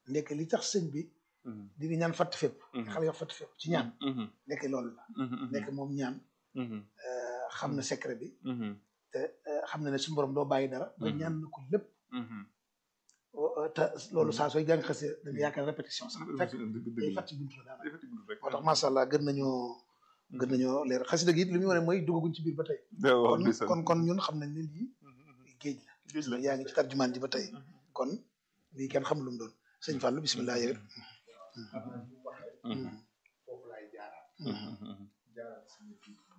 ndekk li tax sëñ bi di nga ñaan fatt fépp xale yoo fatt fépp ci ñaan ndekk loolu la ndekk moom ñaan xam na secret bi te xam na ne suñu borom doo bàyyi dara ba ñaan na ko lépp te loolu saa sooy jàng xasee da nga yaakaar répétition sax fekk day fàtti buntu la daanaka moo tax macha allah gën nañoo gën nañoo leer xasida gi it li muy wane mooy duggaguñ ci biir ba tey kon kon kon ñun xam nañ ne lii géej la yaa ngi ci tarjumaan ji ba tey kon lii kenn xam lu mu doon sëñ Fallou bisimilah yëg foofu laay jaaraat jaaraat suñu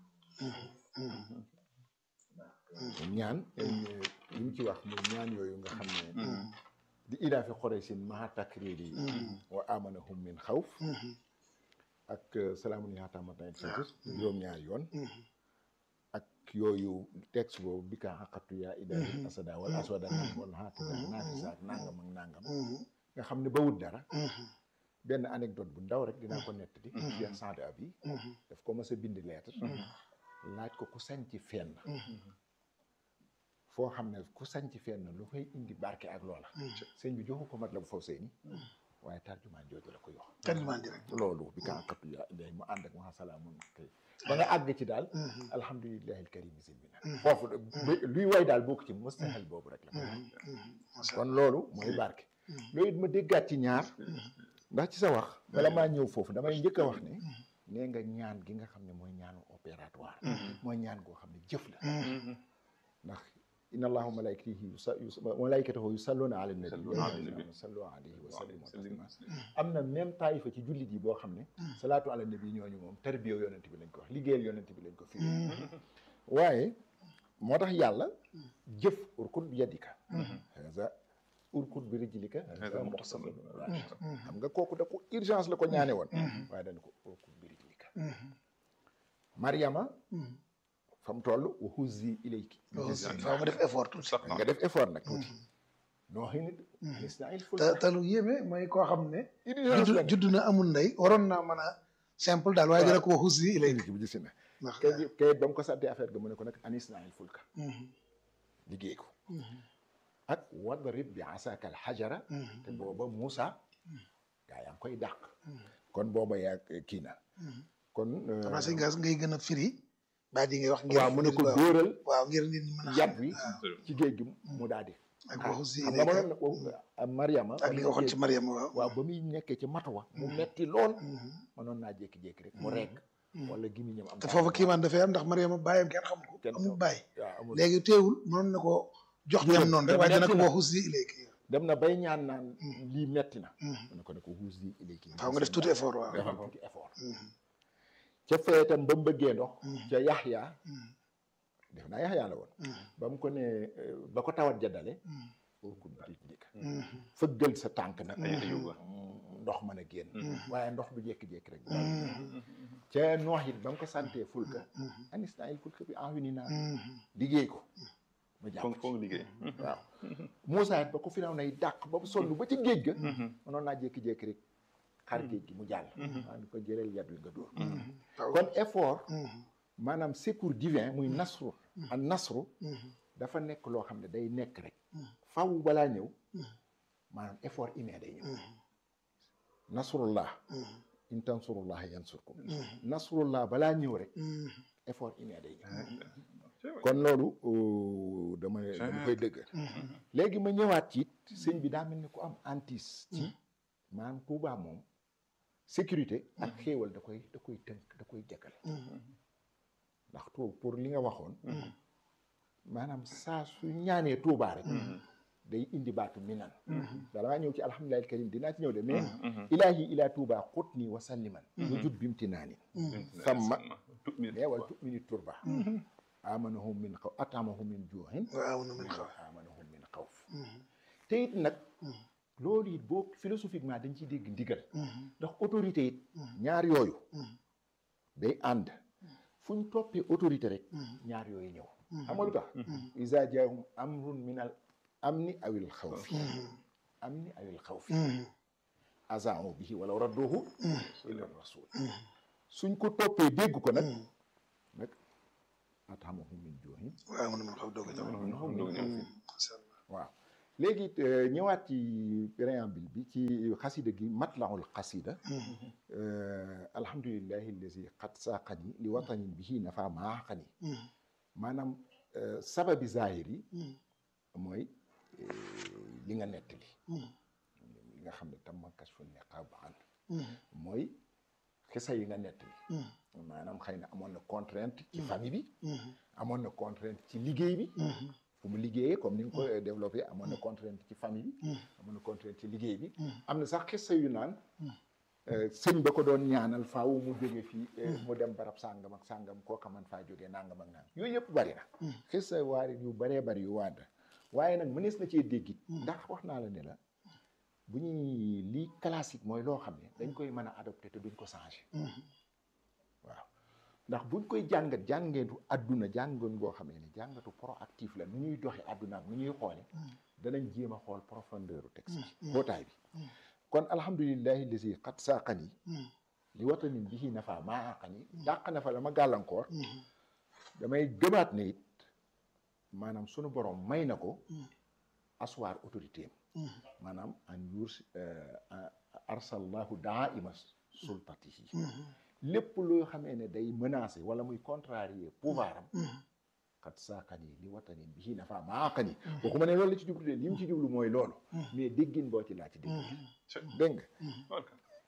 ñaan li mu ci wax muy ñaan yooyu nga xam ne di idaafi xoreysin maha takriri wa amanahum min xawf ak salaamun yaataamatan satis juróom-ñaari yoon ak yooyu texte boobu bi ka xaqatu yaa idaafi asada wala aswada wala xaatida naati saak nangam ak nangam nga xam ne ba wut dara benn anecdote bu ndaw rek dinaa ko nettali Cheikh Saad Abi daf ko mas a bind lettre laaj ko ku sañ ci fenn foo xam ne ku sañ ci fenn lu fay indi barke ak loola sëñ bi joxu ko mat la bu faw sëy ni waaye tarjumaan jooju la ko yox tarjumaan ji rek loolu bi ka xaqatu yaa idaafi mu ànd ak ma salaamun kay ba nga àgg ci daal alhamdulillahi alkarim sin bi nag foofu luy way daal bokk ci mustahil boobu rek la kon loolu mooy barke loolu it ma déggaat ci ñaar ndax ci sa wax bala maa ñëw foofu damay njëkk a wax ne nee nga ñaan gi nga xam ne mooy ñaanu opératoire mooy ñaan goo xam ne jëf la ndax inna allahu malaikatihi malaikatahu yusalluna ala nabi sallu alayhi wa sallimu taslima am na même taayifa ci jullit yi boo xam ne salaatu ala nabi ñooñu moom tarbiya yonent bi lañ ko wax liggéeyal yonent bi lañ ko firi waaye moo tax yàlla jëf urkut bi yadika urkut bi rijlika xam nga kooku da ko urgence la ko ñaane woon waaye dañ ko urkut bi rijlika mariama fa mu toll wa huzzi ilayki faaw nga def effort tuuti nga def effort nag tuuti noo xëy nit isnail ful te te lu yéeme mooy koo xam ne urgence la judd na amul ndey waroon naa mën a simple daal waaye dana ko wax huzzi ilayki bi gis na ndax kay kay ba mu ko sante affaire ga mu ne ko nag anis nail fulka liggéey ko ak wadrib bi asaka al xajara te booba Moussa gaa yaa ngi koy dàq kon booba yaa kii na kon xam naa sëñ gas ngay gën a firi baa di ngay wax ngir waaw mu ne ko dóoral waaw ngir nit ñi mën a yat wi ci géej gi mu daal di ak waxu si xam nga mënoon na Mariama ak li nga waxoon ci Mariam waaw waaw ba muy nekkee ci matuwa mu metti lool mënoon naa jékki-jékki rek mu rekk wala gimiñam am te foofu kiimaan dafay am ndax Mariama bàyyam kenn xam ko Kenn amul xam- bàyyi waaw amul léegi teewul mënoon na ko jox ñam noonu rek waaye dana ko waxu si léegi dem na bay ñaan naan lii metti na mu ne ko ne ko huus di ilayki faaw nga def tuuti effort waaw defal tuuti effort ca fee itam ba mu bëggee ndox ca Yaxya def naa Yaxya la woon ba mu ko ne eh, ba ko tawat jaddale urkut bi rijlika fëggal sa tànk nag ndox mën a génn waaye ndox du jékki-jékki rek ca noox it ba mu ko santee fulka anis naa il fulka bi envini naa liggéey ko ma jàpp foog foog liggéey waaw Moussa it ba ko finaw nay dàq ba mu sonn ba ci géej ga mënoon naa jékki-jékki rek xar géej gi mu jàll waa ni ko jëleel yat wi nga dóor kon effort maanaam secours divin muy nasru ak nasru dafa nekk loo xam ne day nekk rek faw balaa ñëw maanaam effort humain day ñëw nasrullah in tansurullah yansurkum nasrullah balaa ñëw rek effort humain day ñëw kon loolu euh, dama dama koy dëgg léegi ma ñëwaat ci it sëñ bi daa mel ni ku am antis ci maanaam Tuubaa moom sécurité ak xéewal da koy da koy tënk da koy jëkkale ndax tu pour li nga waxoon maanaam saa su ñaanee Tuubaa rek day indi baatu minan bala maa ñëw ci alhamdulillahi karim dinaa ci ñëw de mais ilaahi ilaa Tuubaa xut nii wa salliman wujud bimti naanin samma mais wal tumini turba amanahum min xaw atamahum min juuxin waaw na mën xaw amanahum min xawf te it nag loolu it boo philosophiquement dañ ciy dégg ndigal ndax autorité it ñaar yooyu day ànd fu ñu toppee autorité rek ñaar yooyu ñëw xam nga lu tax isa jaahum amrun min al amni awil xawfi amni awil xawfi azaamu bihi wala radduhu ila rasul suñ ko toppee dégg ko nag nag atamahum min juuxin waaw na mën xaw doog a ñëw amanahum min xawfin waaw léegi ñëwaat ci préambule bi ci xasida gi matlaul xasida alhamdulillahi allazi xat saaqani li watanin bihi nafa maaxani maanaam sababi zahir yi mooy li nga nettali li nga xam ne tam ma kas fu neqab an mooy xisa yi nga nettali maanaam xëy na amoon na contrainte ci famille bi amoon na contrainte ci liggéey bi fu mu liggéeyee comme ni nga ko développé amoon na contrainte ci famille bi amoon na contrainte ci liggéey bi am na sax xisa yu naan sëñ ba ko doon ñaanal faaw mu jóge fii mu dem barab sàngam ak sàngam koo xaman faa jógee nangam ak nangam yooyu yëpp bari na xisa waari yu baree bari yu waanda waaye nag mënees na cee déggit ndax wax naa la ne la bu ñuy lii classique mooy loo xam ne dañ koy mën a adopté te duñ ko changé waaw ndax buñ koy jàngat jàngeetu àdduna jàngoon boo xamee ne jàngatu proactif la nu ñuy doxe àdduna ak nu ñuy xoole danañ jéem a xool profondeur u texte bi xóotaay bi kon alhamdulillahi lasi xat saaqani li watanin bihi nafa maa aqani dàq na fa la ma gàllankoor damay gëmaat ne it maanaam sunu borom may na ko aswaar autorité am maanaam an yurs arsallahu daaima sultatihi lépp loo xamee ne day menacer wala muy contrarier pouvoir am xat saakani li watani bihi nafa maaqani waxuma ne loolu la ci jublu de li mu ci jublu mooy loolu mais déggin boo ci laa ci dégg dégg nga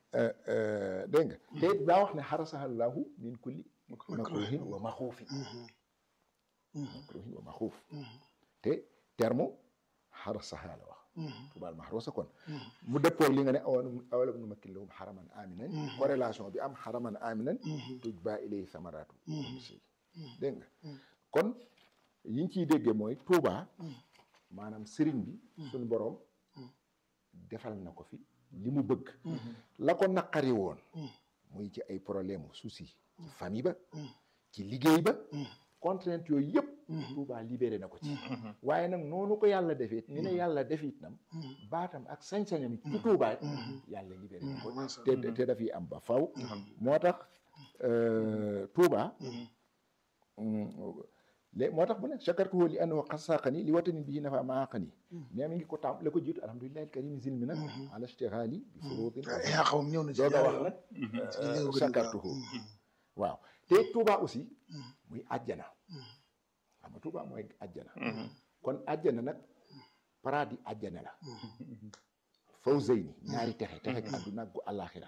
dégg nga te daa wax ne xarasahallahu min kulli makruhin wa maxuufin makruhin wa maxuuf te terme xarasaha la wax tubaal maxruusa kon mu dëppoog li nga ne awalam nu makkin lahum xaraman aminan corrélation bi am xaraman aminan tuj baa ilay samaraatu dégg nga kon yiñ ciy déggee mooy Touba maanaam sëriñ bi suñu boroom defal na ko fi li mu bëgg la ko naqari woon muy ci ay problème souci ci famille ba ci liggéey ba contrainte yooyu yëpp Touba libéré na ko ci waaye nag noonu ko yàlla defee ni ne yàlla defit nam baatam ak sañ-sañam ci Touba yàlla libéré na ko te te dafiy am ba faw moo tax Touba léegi moo tax bu ne chakartuhu li annahu xasaqani li watani bihi nafa maaqani mais mi ngi ko tam la ko jiitu alhamdulillahi alkarim zilmi nag ala ishtighali bi furudin yaa xawam ñëw na ci dooga wax nag chakartuhu waaw te Touba aussi muy àjjana xam nga Touba mooy àjjana kon àjjana nag paradis àjjana la fawzayni ñaari texe texe àdduna ak gu àllaaxira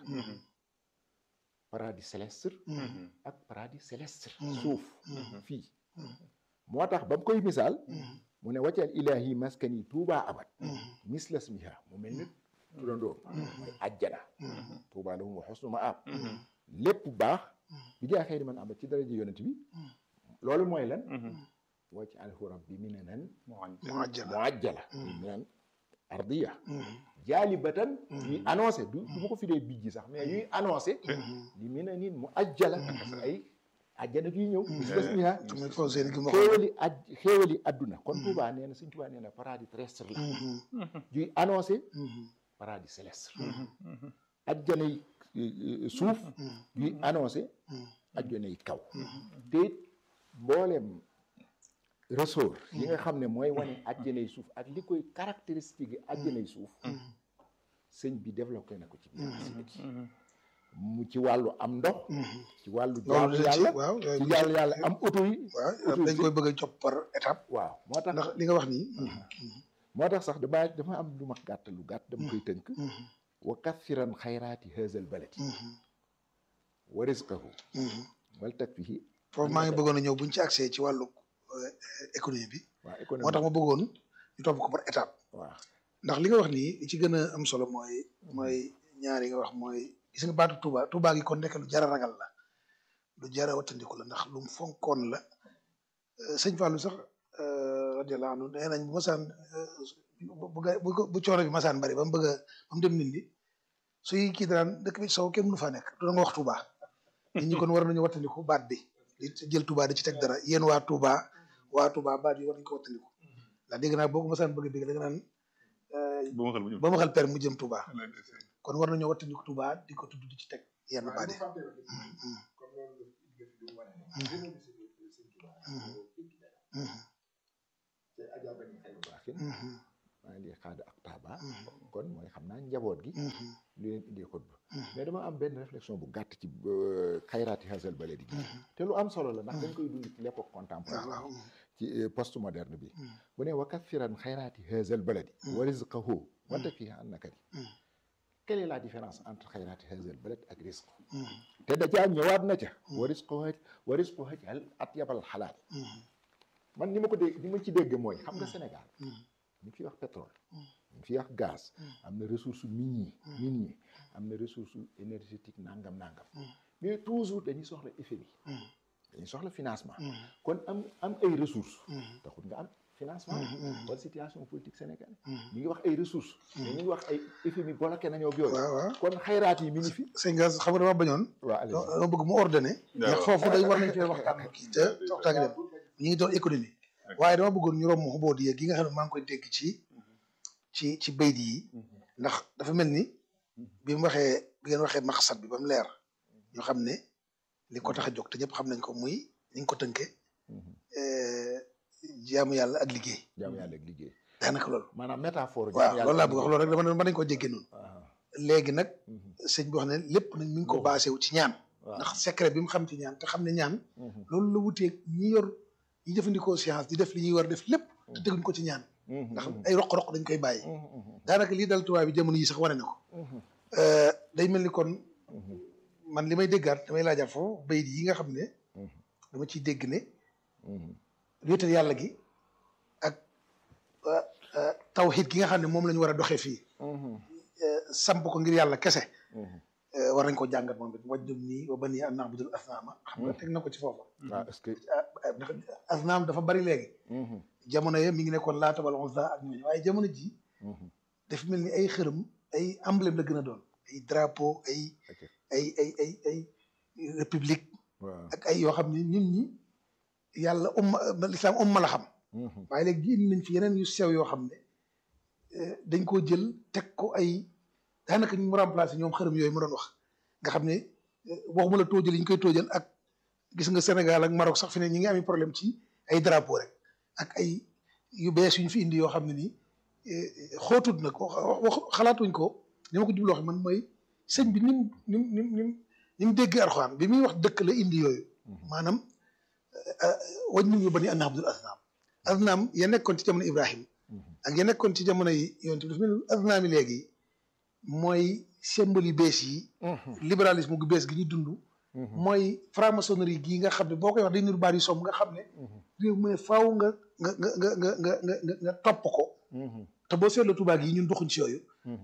paradis céleste ak paradis céleste suuf fii moo tax ba mu koy misaal mu ne waccal ilahi maskani tuuba abad mislas miha mu mel ni turandoo mooy àjjana tuuba lahum wa xusnu maab lépp baax bi jaa xëy man abad ci daraja yonent bi loolu mooy lan wacc alhu rabbi minanan muajjala minan ardiya jaalibatan ñuy annoncé du du ma ko firee bijji sax mais ñuy annoncé li minanin mu ajjala parce que ay àjjana juy ñëw mislas miha xéewali aj xéewali adduna kon Touba nee na suñ Touba nee na paradis terrestre la juy annoncé paradis céleste ajjana yi suuf juy annoncé ajjana yi kaw te it mbooleem ressort yi nga xam ne mooy wane ajjana yi suuf ak li koy caractéristique yi ajjana yi suuf sëñ bi développé na ko ci biir mu ci wàllu am ndox ci wàllu jaamu yàlla ci jaamu yàlla am auto yi waaw dañ koy bëgg a jox par étape waaw moo tax ndax li nga wax nii moo tax sax dama dafa am lu ma gàtt lu gàtt dama koy tënk wa kathiran xayraati haazal baladi wa rizqahu wal takfihi foofu maa ngi bëggoon a ñëw buñ ci accès ci wàllu économie bi waaw économie moo tax ma bëggoon ñu topp ko par étape waaw ndax li nga wax nii li ci gën a am solo mooy mooy ñaar yi nga wax mooy gis nga baatu Touba Touba gi kon nekk lu jara ragal la lu jara wattandiku la ndax lu mu fonkoon la sëñ Fallou sax radiyallahu anhu nee nañ bu masaan bu bu bu coono bi masaan bari ba mu bëgg a ba mu dem nindi suy kii daan dëkk bi sow kenn mënu faa nekk du nga wax Touba nit ñi kon war nañu wattandiku baat bi di jël Touba di ci teg dara yéen waa Touba waa Touba baat yi war nañu ko wattandiku ndax dégg naa boo ko masaan bëgg a dégg da nga naan ba ma xel per mu jëm Touba kon war nañoo wattandiku Touba di ko tudd di ci teg yenn baat yi maa ngi xaada ak taaba kon mooy xam naa njaboot gi lu leen indi xutba mais dama am benn réflexion bu gàtt ci xayraati hasal baladi gi te lu am solo la ndax dañ koy dund ci l'époque contemporaine ci post moderne bi bu ne wa kathiran xayraati hasal baladi wa rizqahu wa takfihi an nakari quelle est la différence entre xayraati hasal balad ak risque te dajaa ñëwaat na ca wa risqu wa risqu hajal at yabal xalaal man ni ma ko dégg ni ma ci dégg mooy xam nga Sénégal ñu fi wax pétrole ñu fi wax gaz am na ressource minier minier am na ressource énergétique nangam nangam mais toujours dañuy soxla FMI dañuy soxla financement kon am am ay ressources taxul nga am financement wala situation politique sénégalaise ñu ngi wax ay ressources mais ñu ngi wax ay FMI bloqué nañoo ak yooyu kon xayraat yi mi ngi fi sëñ Gas xam nga dama bañoon waaw dama bëgg mu ordonné ndax foofu dañ war nañ fee waxtaan kii te waxtaan dem ñu ngi doon économie waaye dama bëggoon ñu romb xubóot yi gi nga xam ne maa ngi koy dégg ci ci ci bayt yi ndax dafa mel ni bi mu waxee bi ngeen waxee maqsad bi ba mu leer ñu xam ne li ko tax a jóg te ñëpp xam nañ ko muy ni nga ko tënkee jaamu yàlla ak liggéey jaamu yàlla ak liggéey daanaka loolu maanaam métaphore waaw loolu laa bëgg wax loolu rek dama ne mën nañ ko jéggee noonu léegi nag sëñ bi wax ne lépp nag mi ngi ko basé wu ci ñaan ndax secret bi mu xam ci ñaan te xam ne ñaan loolu la wuteeg ñi yor ñi jëfandikoo science di def li ñuy war def lépp te teguñ ko ci ñaan ndax ay roq-roq dañ koy bàyyi daanaka lii dal tubaab bi jamono yi sax wane na ko day mel ni kon man li may déggaat damay laajaat foofu bayit yi nga xam ne dama ciy dégg ne wéetal yàlla gi ak tawxiid gi nga xam ne moom la ñu war a doxee fii samp ko ngir yàlla kese war nañ ko jàngat moom it wajjum nii wa banii an na'budul asnaama xam nga teg na ko ci foofa waaw est-ce que asnaam dafa bari léegi jamono ye mi ngi nekkoon laata wala Uzza ak ñooñu waaye jamono ji dafa mel ni ay xërëm ay emblème la gën a doon ay drapeau ay ay ay ay ay république ak ay yoo xam ne nit ñi yàlla umma lislaam umma la xam waaye léegi indi nañ fi yeneen yu sew yoo xam ne dañ koo jël teg ko ay daanaka ñu mu remplacé ñoom xërëm yooyu ma doon wax nga xam ne waxuma la tóojal yi ñu koy tóojal ak gis nga Sénégal ak Maroc sax fi ne ñi ngi amee problème ci ay drapeau rek ak ay yu bees yu ñu fi indi yoo xam ne nii xootut na ko wax xalaatuñ ko ni ma ko jubloo xam man mooy sëñ bi nim nim nim nim ni mu dégg Alxuraan bi muy wax dëkk la indi yooyu maanaam wañ nu ñu bani an na'budul asnaam asnaam ya nekkoon ci jamono Ibrahim ak ya nekkoon ci jamono yi yonent bi dafa mel asnaam yi léegi mooy symbole yu bees yi libéralisme gu bees gi ñu dund mooy franc-maçonnerie gii nga xam ne boo koy wax day niru baat yu som nga xam ne réew mu ne faaw nga nga nga nga nga nga nga nga topp ko te boo seetloo tubaab yi ñun doxuñ ci yooyu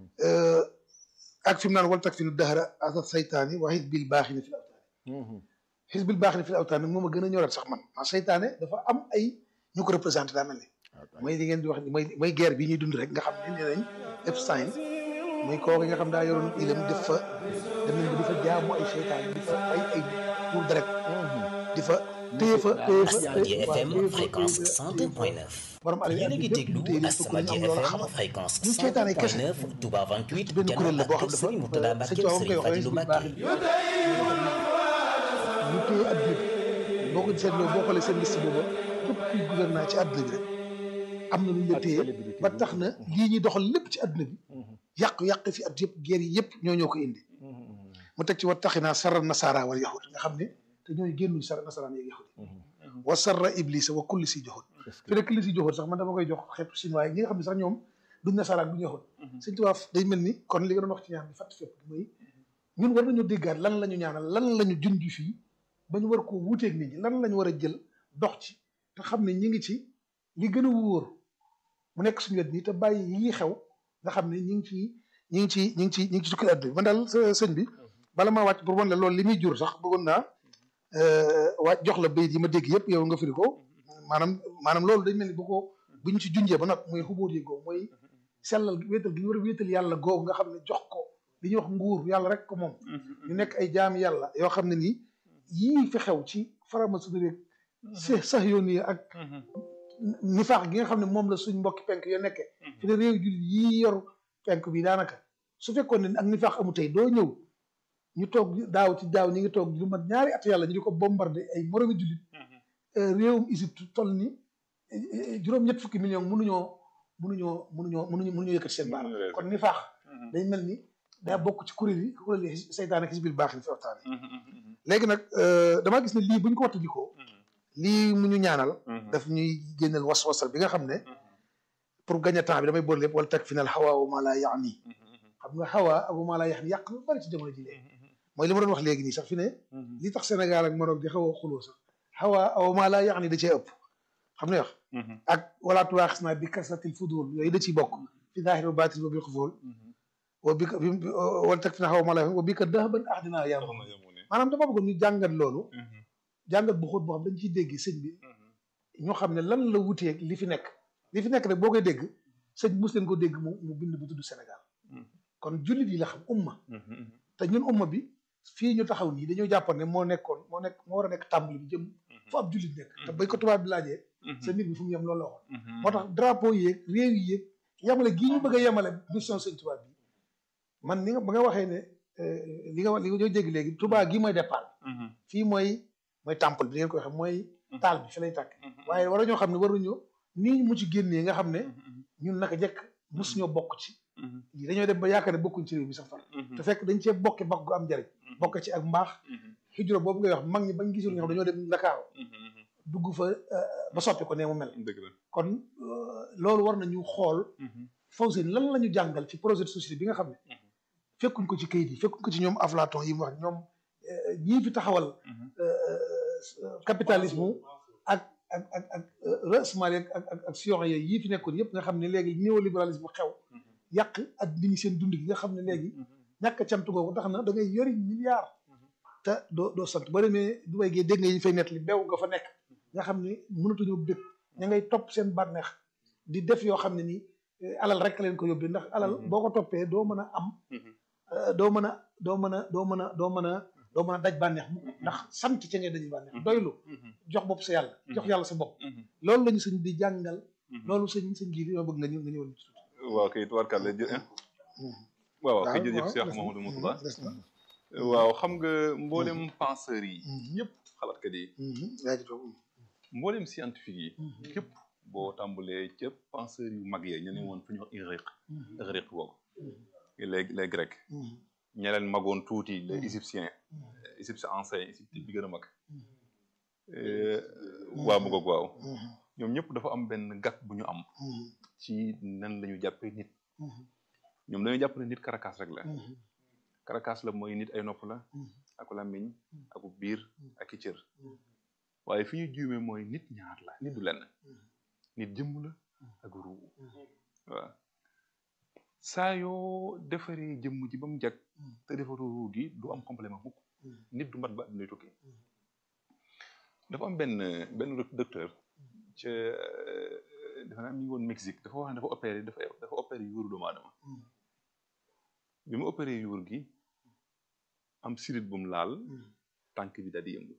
ak fi mu naan wal tak fi nu dahra asa saytaani wa xisbil baaxina fil awtaani xisbil baaxina fil awtaani moom a gën a ñorat sax man ma saytaane dafa am ay ñu ko représenté daa mel ne mooy li ngeen di wax mooy mooy guerre bi ñuy dund rek nga xam ne nee nañ Epstein muy kooku nga xam daa yoroon ilam def fa dem nañ ba di fa jaamu ay seytaan di fa ay ay pour direct di fa téye fa téye fa Asamadia FM fréquence 102.9 borom alal yéen a ngi déglu Asamadia FM fréquence ñu seytaane kese 102.9 Touba 28 benn kuréel la boo xam Jannaat Serigne Mourtada dafa Mbacké sëñ Tuubaa koy Serigne wax Fadilou ñu téye adduna bi boo ko seetloo boo xoolee seen liste booba képp kuy gouvernement ci adduna bi rek am na lu ñu la téye ba tax na lii ñuy doxal lépp ci adduna bi yàq-yàq fi at yëpp guerre yi yëpp ñoo ñoo ko indi mu teg ci wa taxinaa sarra nasaara wal yahud nga xam ne te ñooy génnuñ sarra nasaraan yeeg yahud wa sarra iblisa wa kulli si joxut fi ne kulli si joxut sax man dama koy jox xeetu chinois yi ñi nga xam ne sax ñoom duñ nasaraan duñ yahud sëñ tubaab day mel ni kon li nga doon wax ci ñaan bi fàtt fépp mooy ñun war nañoo déggaat lan la ñu ñaanal lan la ñu junj fii ba ñu war koo wuuteeg nit ñi lan la ñu war a jël dox ci te xam ne ñi ngi ci li gën a wóor mu nekk suñu wet nii te bàyyi yii xew nga xam ne ñi ngi ci ñi ngi ci ñi ngi ci ñi ngi ci tukkil àdduna bi man daal sëñ bi bala maa wàcc pour wan la loolu li muy jur sax bëggoon naa wàcc jox la bayit yi ma dégg yëpp yow nga firi ko maanaam maanaam loolu dañ mel ni bu ko bu ñu ci junjee ba nag mooy xubóot yi googu mooy sellal wéetal gi ñu war a wéetal yàlla googu nga xam ne jox ko li ñuy wax nguur yàlla rek ko moom ñu nekk ay jaami yàlla yoo xam ne nii yii fi xew ci faramaçonnerie rek sax yoon yi ak nifaax gi nga xam ne moom la suñ mbokki penk yo nekke fi ne réew jullit yii yor penk bi daanaka su fekkoon ne ak nifaax amu tey doo ñëw ñu toog daaw ci daaw ñi ngi toog lu mat ñaari at yàlla ñu di ko bombardé ay moromi jullit réewum Égypte toll ni juróom-ñett fukki million mënuñoo mënuñoo mënuñoo mënuñu mënuñoo yëkkati seen baaraam Mënuñu kon ni faax day mel ni daa bokk ci kuréel yi kuréel yi seytaane ak xisbil baax yi fi waxtaane léegi nag damaa gis ne lii bu ñu ko wattandikoo lii mu ñu ñaanal daf ñuy génneel was-wasal bi nga xam ne pour gagner temps bi damay boole lépp wala teg fi nal xawaa wa maa laa yaani xam nga xawaa ak wa maa laa yaani yàq lu bari ci jamono ji léegi mooy li ma doon wax léegi nii sax fi ne li tax Sénégal ak Maroc di xaw a xuloo sax xawaa wa maa laa yaani da cee ëpp xam ne wax ak wala tuwaaxis naa bi kasratil fudul yooyu da ciy bokk fi zaahir wa baatin wa bil xufool wa bi wala teg fi na xaw ma la wa bi ka dahaban ahdinaa yaa maanaam dama bëggoon ñu jàngat loolu jàngat bu xóot boo xam dañ ciy dégg sëñ bi ñu xam ne lan la wuteeg li fi nekk li fi nekk rek boo koy dégg sëñ mos leen ko dégg mu mu bind bu tudd Sénégal kon jullit yi la xam umma te ñun umma bi fii ñu taxaw nii dañoo jàppoon ne moo nekkoon moo nekk moo war a nekk tàmbali bi jëm fu ab jullit nekk te bay ko tubaab bi laajee sa mbir bi fu mu yem loolu la waxoon moo tax drapeau yéeg réew yi yéeg yemale gii ñu bëgg a yemale mission sëñ tubaab bi man ni nga ba nga waxee ne li nga wax li nga dégg léegi tubaab gi mooy départ fii mooy mooy temple bi ngeen koy xam mooy taal bi fi lay tàkk waaye war ñoo xam ne waruñu nii mu ci génnee nga xam ne ñun naka jekk mus ñoo bokk ci lii dañoo dem ba yaakaar ne bokkuñ ci réew mi sax far te fekk dañ cee bokke bokk gu am njariñ bokk ci ak mbaax xijura boobu ngay wax mag ñi bañ gisul nga xam dañoo dem Ndakaaru dugg fa ba soppi ko nee mu mel kon loolu war nañu xool faw seen lan la ñu jàngal ci projet de société bi nga xam ne fekkuñ ko ci kayit yi fekkuñ ko ci ñoom Aflaton yi mu wax ñoom ñii fi taxawal capitalisme ak ak ak ak rasmal ak ak ak sion yooyu yii fi nekkoon yëpp nga xam ne léegi néolibéralisme xew yàq ak nit ñi seen dund gi nga xam ne léegi ñàkk a cant googu tax na da ngay yori milliard te doo doo sant boo demee Dubaay gee dégg nga yi fay nett li beew nga fa nekk nga xam ne mënatuñoo bëgg ña ngay topp seen bànneex di def yoo xam ne nii alal rek leen ko yóbbee ndax alal boo ko toppee doo mën a am doo mën a doo mën a doo mën a doo mën a doo mën a daj bànneex mu ndax sant ca ngay daj bànneex doylu jox bopp sa yàlla jox yàlla sa bopp loolu la ñu sëñ di jàngal loolu sëñ sëñ ji li ma bëgg nga ñëw nga ñëwal ci waaw kay tubaarkàlla jë waaw waaw kay jërëjëf Cheikh Mamadou Moustapha waaw xam nga mboolem penseurs yi ñëpp xalaatkat yi mboolem scientifique yi képp boo tàmbalee ca penseurs yu mag yee ñu ne woon fu ñu wax Ighriq Ighriq boobu les les grecs ña leen magoon tuuti les égyptiens égyptien ancien égypte bi gën a mag waaw mu waaw ñoom ñëpp dafa am benn gàkk bu ñu am ci nan la ñu jàppee nit ñoom dañoo jàpp ne nit karakas rek la karakas la mooy nit ay nopp la aku làmmiñ aku biir ak i cër waaye fi ñu juumee mooy nit ñaar la nit du lenn nit jëmm la ak ruu waaw saa yoo defaree jëmm ji ba mu jag te defaroo ruu gi du am complément mukk nit du mat ba addunay tukki dafa am benn benn docteur ca dafa naa mi ngi woon Mexique dafa wax ne dafa opéré dafa dafa opéré yuuru doomu aadama bi mu opéré yuur gi am sirit bu mu laal tànk bi daal di yëngu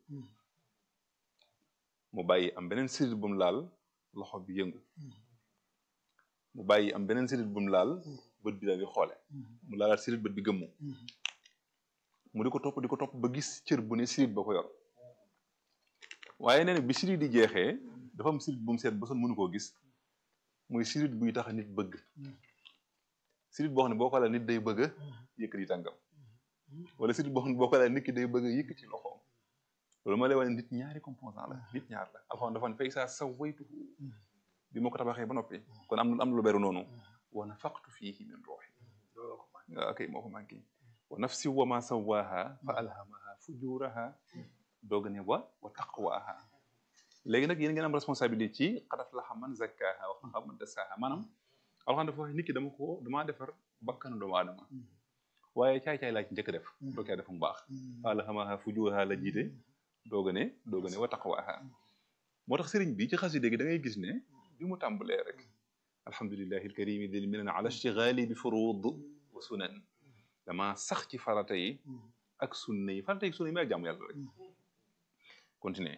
mu bàyyi am beneen sirit bu mu laal loxo bi yëngu mu bàyyi am beneen sirit bu mu laal bët bi daal di xoole mu laalaat sirit bët bi gëmmu mu di ko topp di ko topp ba gis cër bu ne sirit ba ko yor waaye nee na bi sirit di jeexee dafa am sirit bu mu seet ba son mënu koo gis muy sirit buy tax nit bëgg sirit boo xam ne boo ko laal nit day bëgg a yëkkati tànkam wala sirit boo xam ne boo ko laal nit ki day bëgg a yëkkati loxoom loolu ma lay wane nit ñaari composant la nit ñaar la alxuraan dafa ne fay saa sa waytu bi ma ko tabaxee ba noppi kon am am lu beru noonu wa nafaqtu fiihi min ruuhi ok moo ko manqué wa nafsi wa ma sawaaha fa alhamaha fujuraha doog ne wa wa taqwaha léegi nag yéen ngeen am responsabilité ci qad aflaha man zakkaha wa xaba man dassaha maanaam alxuraan dafa wax nit ki dama ko damaa defar bakkanu doomu aadama waaye caay-caay laa ci njëkk def doo caa def mu baax fa alhamaha fujuraha la jiite doog ne doog ne wa taqwaha moo tax sëriñ bi ci xasida gi da ngay gis ne bi mu tàmbalee rek alhamdulillahi alkarimi dil minan ala ishtigali bi furud wa sunan dama sax ci farata yi ak sunna yi farata yi sunna yi may ak jaamu yàlla rek continuer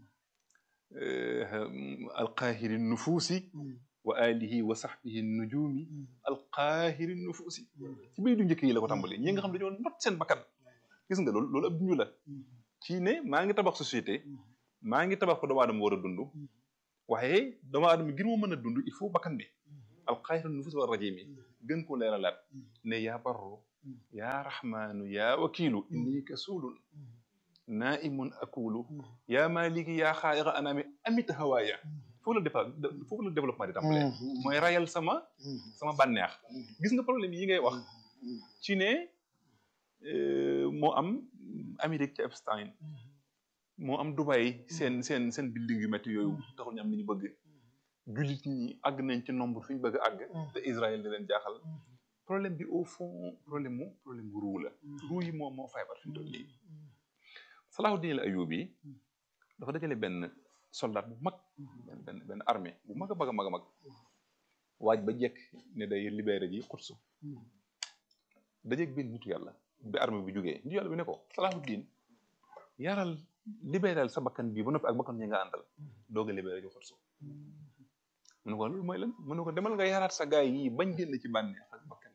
alqaahiri nufuusi wa alihi wa sahbihi nujumi alqaahiri nufuusi ci biir du njëkk yi la ko tàmbali ñi nga xam dañoo not seen bakkan gis nga loolu loolu ab junju la ci ne maa ngi tabax société maa ngi tabax ko doomu aadama war a dund waaye doomu aadama ngir mu mën a dund il faut bakkan bi alxayru nufus wa rajimi gën ko leeralaat ne yaa barru yaa raxmaanu yaa wakiilu inni kasuulun naimun akulu yaa maliki yaa xaayiqa anaami amit hawaaya foofu la dépa foofu la développement di tàmbalee mooy rayal sama sama bànneex gis nga problème yi ngay wax ci ne moo am Amérique ci Epstein moo am Dubai seen seen seen building yu métti yooyu taxul ñu am li ñu bëgg jullit ñi àgg nañ ci nombre fi ñu bëgg àgg te Israël di leen jaaxal problème bi au fond problème mu problème mu ruu la ruu yi moom moo feebar fi mu toll nii Salahuddin al-Ayyubi dafa dajale benn soldat bu mag benn benn benn armée bu mag a mag a mag a mag waaj ba jekk ne day libéré ji Quds dajeeg benn nitu yàlla bi armée bi jógee nitu yàlla bi ne ko Salahuddin yaral libéral sa bakkan bii ba noppi ak bakkan ñi nga àndal doog a libéré ji Quds mu ne ko loolu mooy lan mu ne ko demal nga yaraat sa gaay yi bañ génn ci bànneex ak bakkan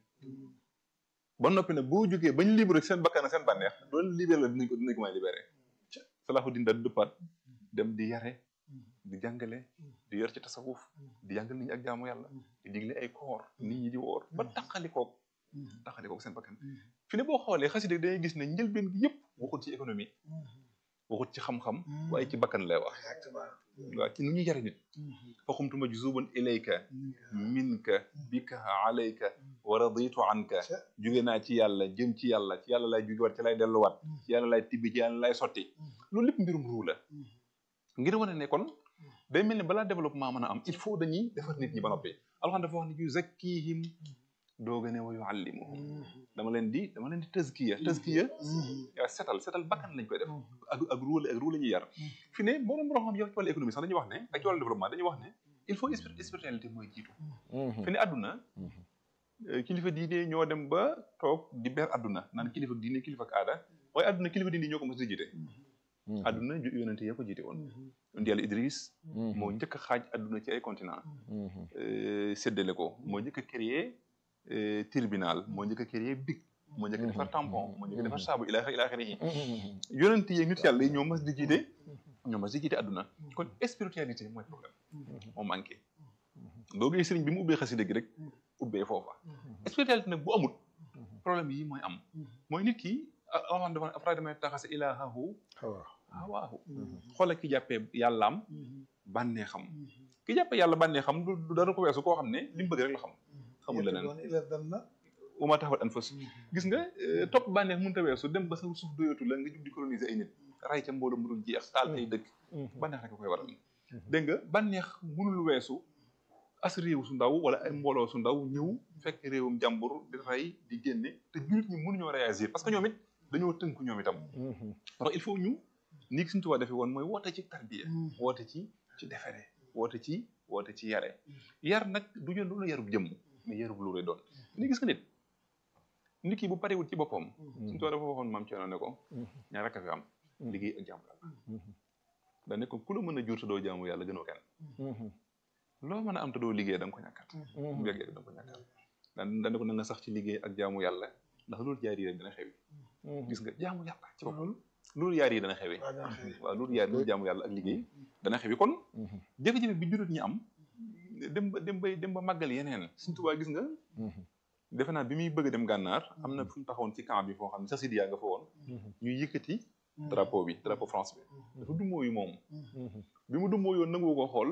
ba noppi nag boo jógee bañ libéré seen bakkan ak seen bànneex doon libéré la dinañ ko dinañ ko may libéré Salahuddin daal dëppaat dem di yare di jàngale di yor ci tasawuf di jàngal nit ñi ak jaamu yàlla di digle ay koor nit ñi di woor ba taqalikoog taqalikoog seen bakkan fi ne boo xoolee xasida dangay gis ne njëlbeen gi yëpp waxut ci économie waxut ci xam-xam waaye ci bakkan lay wax waaw ci nu ñuy yare nit fa xumtuma juzuban ilayka minka bika alayka wa raditu anka jóge naa ci yàlla jëm ci yàlla ci yàlla lay jógewaat ci lay delluwaat ci yàlla lay tibbi ci yàlla lay sotti loolu lépp mbirum ruu la ngir wane ne kon day mel ni balaa développement mën a am il faut dañuy defar nit ñi ba noppi alxam dafa wax ne yu zakkihim dooga ne wa yuallimuhum dama leen di dama leen di tazkiya tazkiya yaa setal setal bakkan lañ koy def ak ak ruu ak ruu la ñuy yar fi ne borom borom xam yow ci wàllu économie sax dañuy wax ne ak ci wàllu développement dañuy wax ne il faut spiritualité mooy jiitu fi ne àdduna kilifa diine ñoo dem ba toog di ber àdduna naan kilifa diine kilifa ak aada waaye àdduna kilifa diine ñoo ko mos di jiite àdduna yonente yee ko jiite woon yonent yàlla Idris moo njëkk a xaaj àdduna ci ay continent séddale ko moo njëkk a créer tribunal moo njëkk a créer big moo njëkk a defar tampon moo njëkk a defar saabu ila ila axiri yi yonent yeeg nit yàlla yi ñoo mas di jiite ñoo mas di jiite àdduna kon spiritualité mooy problème moo manqué doo gis sëriñ bi mu ubbee xasida gi rek ubbee foofa spiritualité nag bu amut problème yi mooy am mooy nit ki aman dafa après damay taxase ilaahahu hawaahu xoola ki jàppee yàllaam bànnee xam ki jàppee yàlla bànnee xam du dara ko weesu koo xam ne li mu bëgg rek la xam xamul leneen uma taxawat an fas gis nga topp bànneex mënut a weesu dem ba sa suuf doyatu la nga jub di coloniser ay nit ray ca mbooloo mu dul jeex taal ay dëkk bànneex rek koy waral dégg nga bànneex mënul weesu as réew su ndaw wala ay mbooloo su ndaw ñëw fekk réewum jàmbur di rey di génne te jullit ñi mënuñoo réagir parce que ñoom it dañoo tënku ñoom itam alors il faut ñu ni ki suñu tubaab defee woon mooy woote ci tarbiya woote ci ci defere woote ci woote ci yare yar nag du ñu doon yarub jëmm mais yarub lu lay doon ni gis nga nit nit ki bu parewul ci boppam suñu tubaab dafa waxoon maam Thierno ne ko ñaar rek a fi am liggéey ak jaamu yàlla da ne ko ku la mën a jur te doo jaamu yàlla gënoo kenn loo mën a am te doo liggéey da nga ko ñàkkat bu yàggee da nga ko ñàkkat daan daan ne ko na nga sax ci liggéey ak jaamu yàlla ndax loolu jaari rek dana xewi gis nga jaamu yàlla ci boppam loolu yaar yi dana xewi waaw loolu yaar loolu jaamu yàlla ak liggéey dana xewi kon jafe-jafe bi juróot ñi am dem ba dem ba dem ba màggal yeneen suñ tubaa gis nga defe naa bi muy bëgg a dem gànnaar am na fu mu taxawoon ci camp bi foo xam ne sa sidiyaa nga fa woon ñuy yëkkati drapeau bi drapeau France bi dafa dumóoyu moom bi mu dumóoyu woon nangu ko xool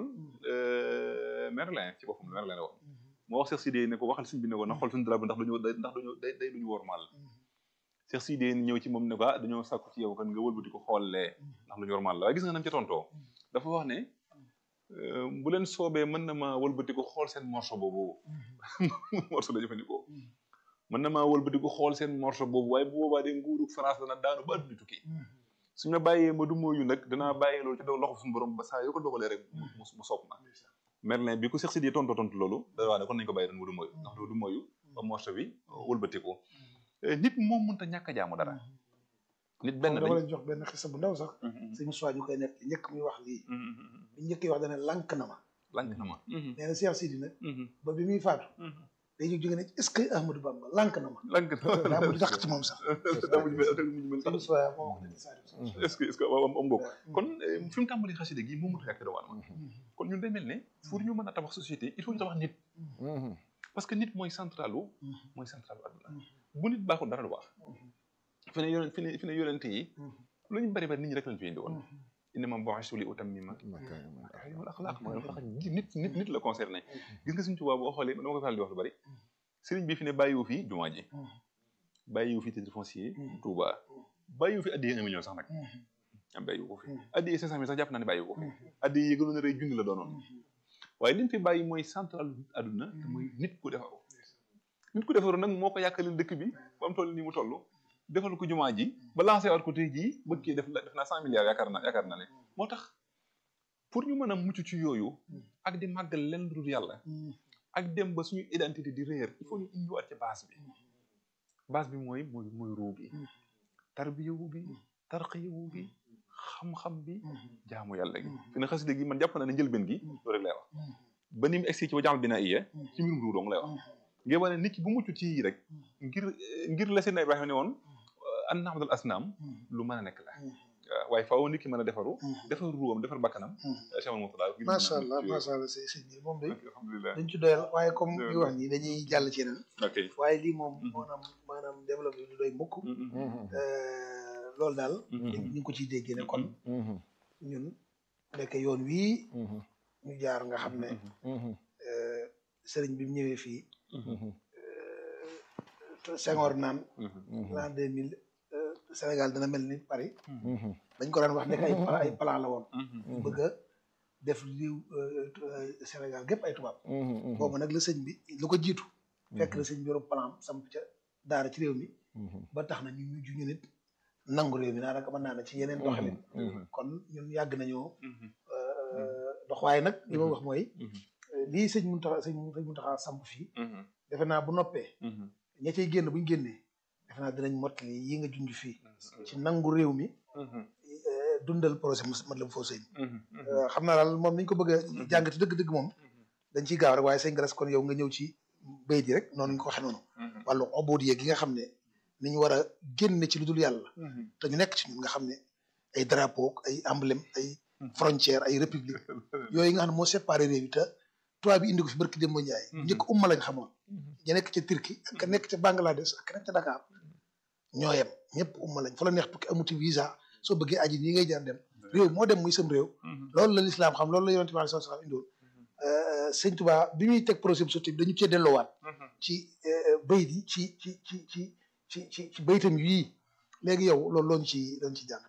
Merlin ci boppam Merlin la woon moo wax Cheikh Sidé ne ko waxal suñ bi ne ko na xool suñu drapeau ndax dañoo ndax dañoo day day lu ñu wormaal Cheikh Sidé ñëw ci moom ne ko ah dañoo sàkku ci yow kan nga wëlbati ko xoolee ndax lu ñu wormaal la waaye gis nga nam ca tontoo dafa wax ne bu leen soobee mën na ma wëlbati ko xool seen morceau boobu morceau la jëfandikoo mën na maa wëlbati ko xool seen morceau boobu waaye bu boobaa de nguuru France dana daanu ba adduna tukki suñ ma bàyyee ma du mooyu nag danaa bàyyee loolu ci daw loxo suñu borom ba saa yoo ko dogalee rek mu sopp ma Merlin bi ko Cheikh Sidé tontu tontu loolu da wax ne kon nañu ko bàyyi doon mu du mooyu ndax du mooyu ba morceau bi wëlbati ko nit moom mënta ñàkk a jaamu dara nit benn dama leen jox benn xisa bu ndaw sax sëñ Moussa ñu koy nekk njëkk muy wax lii bi njëkk yi wax dana lànk na ma lànk na ma nee na Cheikh Sidi nag ba bi muy faatu day jóg jóge ne est-ce que Ahmadou Bamba lànk na ma lank daa mujj tax ci moom sax daa mujj mel mujj mel sëñ Moussa moo wax ne saa est-ce que est-ce que am am bokk kon fi mu tàmbali xasida gi moo mënut a yàq doomu aadama kon ñun day mel ne pour ñu mën a tabax société il faut ñu tabax nit parce que nit mooy centralu mooy centralu adduna bu nit baaxul dara du baax fi ne yonent fi ne fi ne yonente yi lu ñu bari bari nit ñi rek lañ fi indi woon innama bu'istu li utammima makaarimal axlaaq mooy tax nit nit nit la concerné gis nga suñu tubaab boo xoolee dama ko faral di wax lu bari sëriñ bi fi ne bàyyiwu fi jumaa ji bàyyiwu fi titre foncier Touba bàyyiwu fi addiye un million sax nag am bàyyiwu ko fi addiye cinq cent mille sax jàpp naa ne bàyyiwu ko fi addiye yi gënoon a rëy junni la doonoon waaye li mu fi bàyyi mooy central adduna te mooy nit ku defaru nit ku defaru nag moo ko yàkkalil dëkk bi ba mu toll nii mu toll defal ko jumaa ji ba lancé waat ko tey jii bëgg kii def def naa cent milliards yaakaar naa yaakaar naa ne moo tax pour ñu mën a mucc ci yooyu ak di màggal leen lu dul yàlla ak dem ba suñu identité di réer il faut ñu indiwaat ci base bi base bi mooy mooy mooy ruu bi tarbiyawu bi tarqiyawu bi xam-xam bi jaamu yàlla gi fi ne xasida gi man jàpp na ne njëlbeen gi loolu rek lay wax ba ni mu egsi ci wa jamal bina iya ci mbirum ruu dong lay wax ngir wane nit ki bu mucc ci yi rek ngir ngir la seen Ibrahima ne woon an naabdal asnaam lu mën a nekk la waaye faaw nit ki mën a defaru defar ruwam defar bakkanam chamal mutala macha allah macha allah sëñ sëñ bi moom day alhamdulilah dañ ci doyal waaye comme li wax nii dañuy jàll ci yeneen ok waaye lii moom maanaam maanaam développé du doy mukk loolu daal ñu ngi ko ciy déggee ne kon ñun nekk yoon wii ñu jaar nga xam ne sëriñ bi mu ñëwee fii Senghor naan l'an deux mille Sénégal dana mel ni Paris dañ ko daan wax nekk ay ay plan la woon bëgg a def liw Sénégal gépp ay tubaab boobu nag la sëñ bi lu ko jiitu fekk la sëñ bi yorum plan samp ca daara ci réew mi ba tax na ñu mujj ñu nit nangu réew mi daanaka mën naa ne ci yeneen doxalin kon ñun yàgg nañoo dox waaye nag li ma wax mooy lii sëñ Muntaxa sëñ sëñ Muntaxa samp fii defe naa bu noppee ña cay génn buñ génnee defe naa dinañ mottali yi nga junj fii ci nangu réew mi dundal projet Matlaboul Fawzayni xam naa daal moom niñ ko bëgg a jàngati dëgg-dëgg moom dañ ciy gaaw rek waaye sëñ Galas kon yow nga ñëw ci béy di rek noonu ñu ko waxee noonu wàllu obodiye gi nga xam ne ni ñu war a génne ci lu dul yàlla te ñu nekk ci ñun nga xam ne ay drapeau ay emblème ay frontière ay république yooyu nga xam ne moo séparé réew yi te tubaab bi indi ko fi barki Demba Ndiaye njëkk umma lañ xamoon ña nekk ca Turquie ak ka nekk ca Bangladesh ak ka nekk ca Dakar ñoo yem ñëpp umma lañ fa la neex tukki amuti visa soo bëggee aji nii ngay jaar dem réew moo dem muy sam réew loolu la lislaam xam loolu la yonent bi sallallahu alayhi wasallam indiwoon sëñ Tuubaa bi muy teg projet bu sotti bi dañu cee delloowaat ci bayit yi ci ci ci ci ci ci ci baytam yii léegi yow loolu looñu ci looñu ci jàngat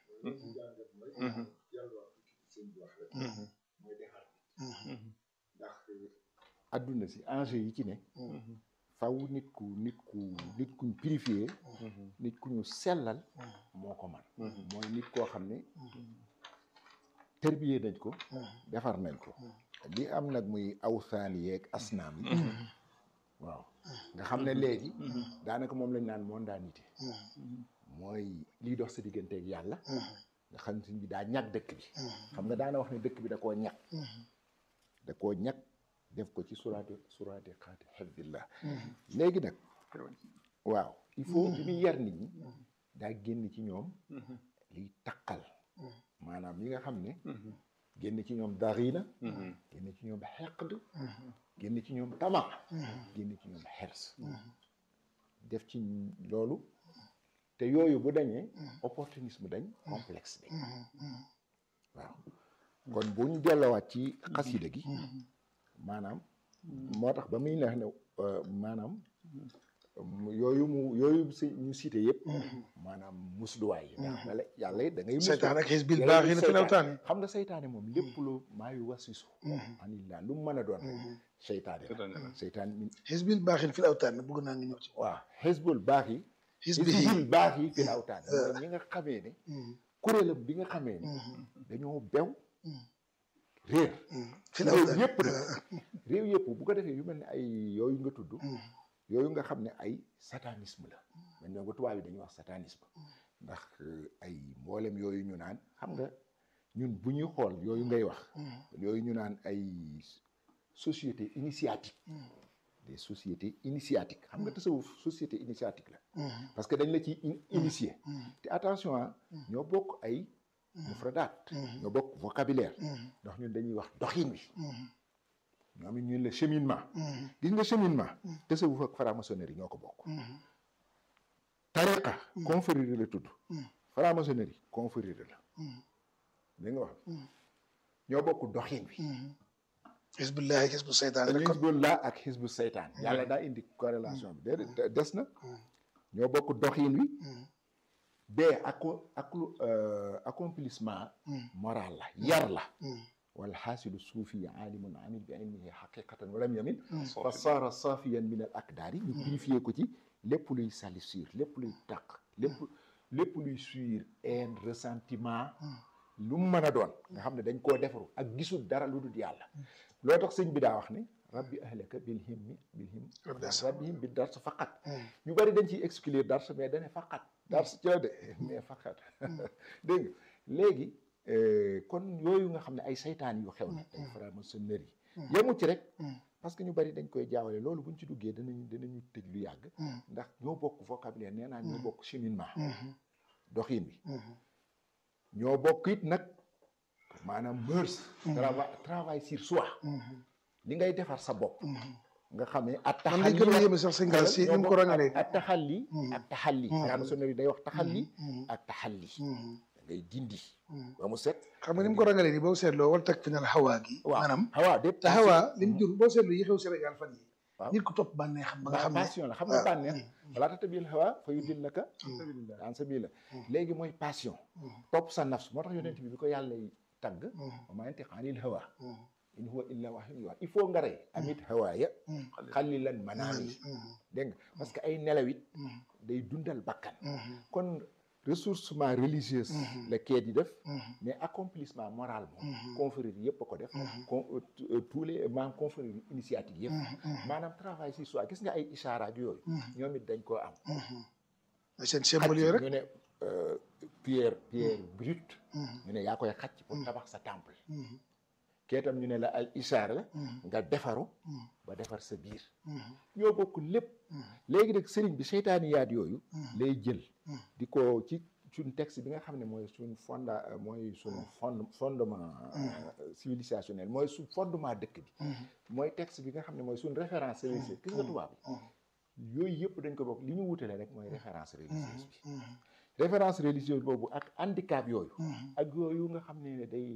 adduna si enjeu yi ci ne faw nit ku nit ku nit kuñ purifier nit ku ñu sellal moo ko man mooy nit koo xam ne tërbiyee nañ ko defar nañ ko li am nag muy awsaani yeeg asnaam yi waaw nga xam ne léegi daanaka moom lañ naan mondanité mooy liy dox sa digganteeg yàlla nga xam ne bi daa ñàkk dëkk bi xam nga daana wax ne dëkk bi da koo ñàkk da koo ñàkk def ko ci suraati suraati xaati xifdillah léegi nag waaw il faut bi muy yar nit ñi daa génn ci ñoom liy taqal maanaam yi nga xam ne génn ci ñoom darina génn ci ñoom xeqd génn ci ñoom tama génn ci ñoom xers def ci loolu te yooyu bu dañee opportunisme dañ complexe dañ waaw kon bu ñu delloowaat ci xasida gi maanaam moo tax ba muy neex ne maanaam yooyu mu yooyu si ñu cité yëpp maanaam musluwaay yi ndax bale yàlla it da ngay seytaan ak xisbil baax yi na fi lawtaan xam nga seytaane moom lépp lu maayu wasisu anillah lu mu mën a doon seytaane la seytaan min xisbil baax yi fi lawtaan bëgg naa nga ñëw ci waaw xisbul baax yi xisbi xisbul baax yi fi lawtaan mooy ñi nga xamee ne kuréelam bi nga xamee ne dañoo bew réer fi réew lawtaan yëpp nag réew yëpp bu ko defee yu mel ne ay yooyu nga tudd yooyu nga xam ne ay satanisme la man ñoo nga tubaab yi dañuy wax satanisme ndax ay mboolem yooyu ñu naan xam nga ñun bu ñuy xool yooyu ngay wax yooyu ñu naan ay société initiatique des sociétés initiatiques xam nga tasawuf société initiatique la parce que dañ la ci initier te attention ah ñoo bokk ay mufradaat ñoo bokk vocabulaire ndax ñun dañuy wax doxin wi ñoom it ñun la cheminement gis nga cheminement tasawuf ak franc-maçonnerie ñoo ko bokk tariqa confrérie la tudd franc-maçonnerie confrérie la da nga wax ñoo bokk doxin wi xisbullahi xisbu seytaan rek kon xisbullah ak xisbu seytaan yàlla daa indi corrélation bi déedéet des na ñoo bokk doxin wi bee ako aklu accomplissement moral la yar la wal xaasilu suufi aalimun amil bi ilmihi xaqiqatan walam yamin fa saara safiyan min al akdaari ñu purifié ko ci lépp luy salissure lépp luy taq lépp lépp luy suir haine ressentiment lu mu mën a doon nga xam ne dañ koo defaru ak gisul dara lu dul yàlla loo tax sëñ bi daa wax ne rabbi ahlaka bil himmi bil him rabbihim bi dars faqat ñu bari dañ ciy exclure dars mais dane faqat dars ci la de mais faqat dégg nga léegi kon yooyu nga xam ne ay saytaan yu xew na ay franc-maçonnerie yemu ci rek parce que ñu bari dañ koy jaawale loolu buñ ci duggee danañ danañu tëj lu yàgg ndax ñoo bokk vocabulaire nee naa ñoo bokk cheminement doxin wi ñoo bokk it nag maanaam mœurs travail travail sur soi li ngay defar sa bopp nga xamee at man li gën a yéeme sax sëñ Galas si ni mu ko rangalee ak taxalli ak taxalli franc-maçonnerie day wax taxalli ak taxalli da ngay dindi ba mu set xam nga ni mu ko rangalee nii boo seetloo wal teg fi nal xawaa gi waaw maanaam xawaa dépp te xawaa li mu jur boo seetloo yi xew Sénégal fan yi waaw nit ku topp bànnee xam ba nga xam ne passion la xam nga bànneex wala tatabil hawa fa yudillaka an sabila léegi mooy passion topp sa nafs moo tax yonent bi bi ko yàlla tagg wa maa yantiqu anil hawa in huwa illa wahyun yuuhaa il faut nga rey amit hawaaya xalilan manaami dégg nga parce que ay nelawit day dundal bakkan kon ressourcement religieuse la kee di def mais accomplissement moral moom confrérie yëpp a ko def con tous les maanaam confrérie initiative yëpp maanaam travail sur soi gis nga ay ishaaraat yooyu ñoom it dañ koo am mooy seen symbole yooyu rek ñu ne pierre pierre brute ñu ne yaa koy xacc pour tabax sa temple kee tam ñu ne la ay ishaar la nga defaru ba defar sa biir ñoo bokk lépp léegi nag sëriñ bi seytaani yaat yooyu lay jël di ko ci suñ texte bi nga xam ne mooy suñ fonda mooy suñ fond fondement civilisationnel mooy suñ fondement dëkk bi mooy texte bi nga xam ne mooy suñ référence religieuse gis nga tubaab bi yooyu yëpp dañ ko bokk li ñu wutale rek mooy référence religieuse bi référence religieuse boobu ak handicap yooyu ak yooyu nga xam ne day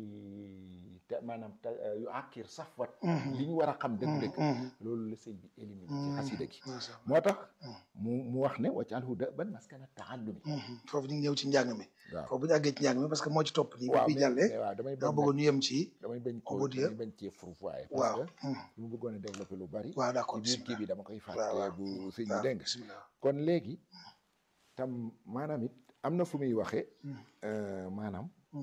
te maanaam te yu àkkir safwat li ñu war a xam dëgg-dëgg loolu la sëñ bi éliminé ci xasida gi moo tax mu mu wax ne waccaal huda ban maskana taallumi foofu ñu ngi ñëw ci njàng mi waaw foofu bu ñu àggee ci njàng mi parce que moo ci topp nii waaw bi jàllee waaw damay dama bañ bëggoon ñu yem ci damay bañ ko Ubud ya. damay bañ cee fourvoyer waaw parce que lu mu bëggoon a développé lu bari waaw d'accord ci biir kii bi dama koy fàtte waaw. bu sëñ bi waaw dégg nga bismillah kon léegi tam maanaam it am na fu muy waxee maanaam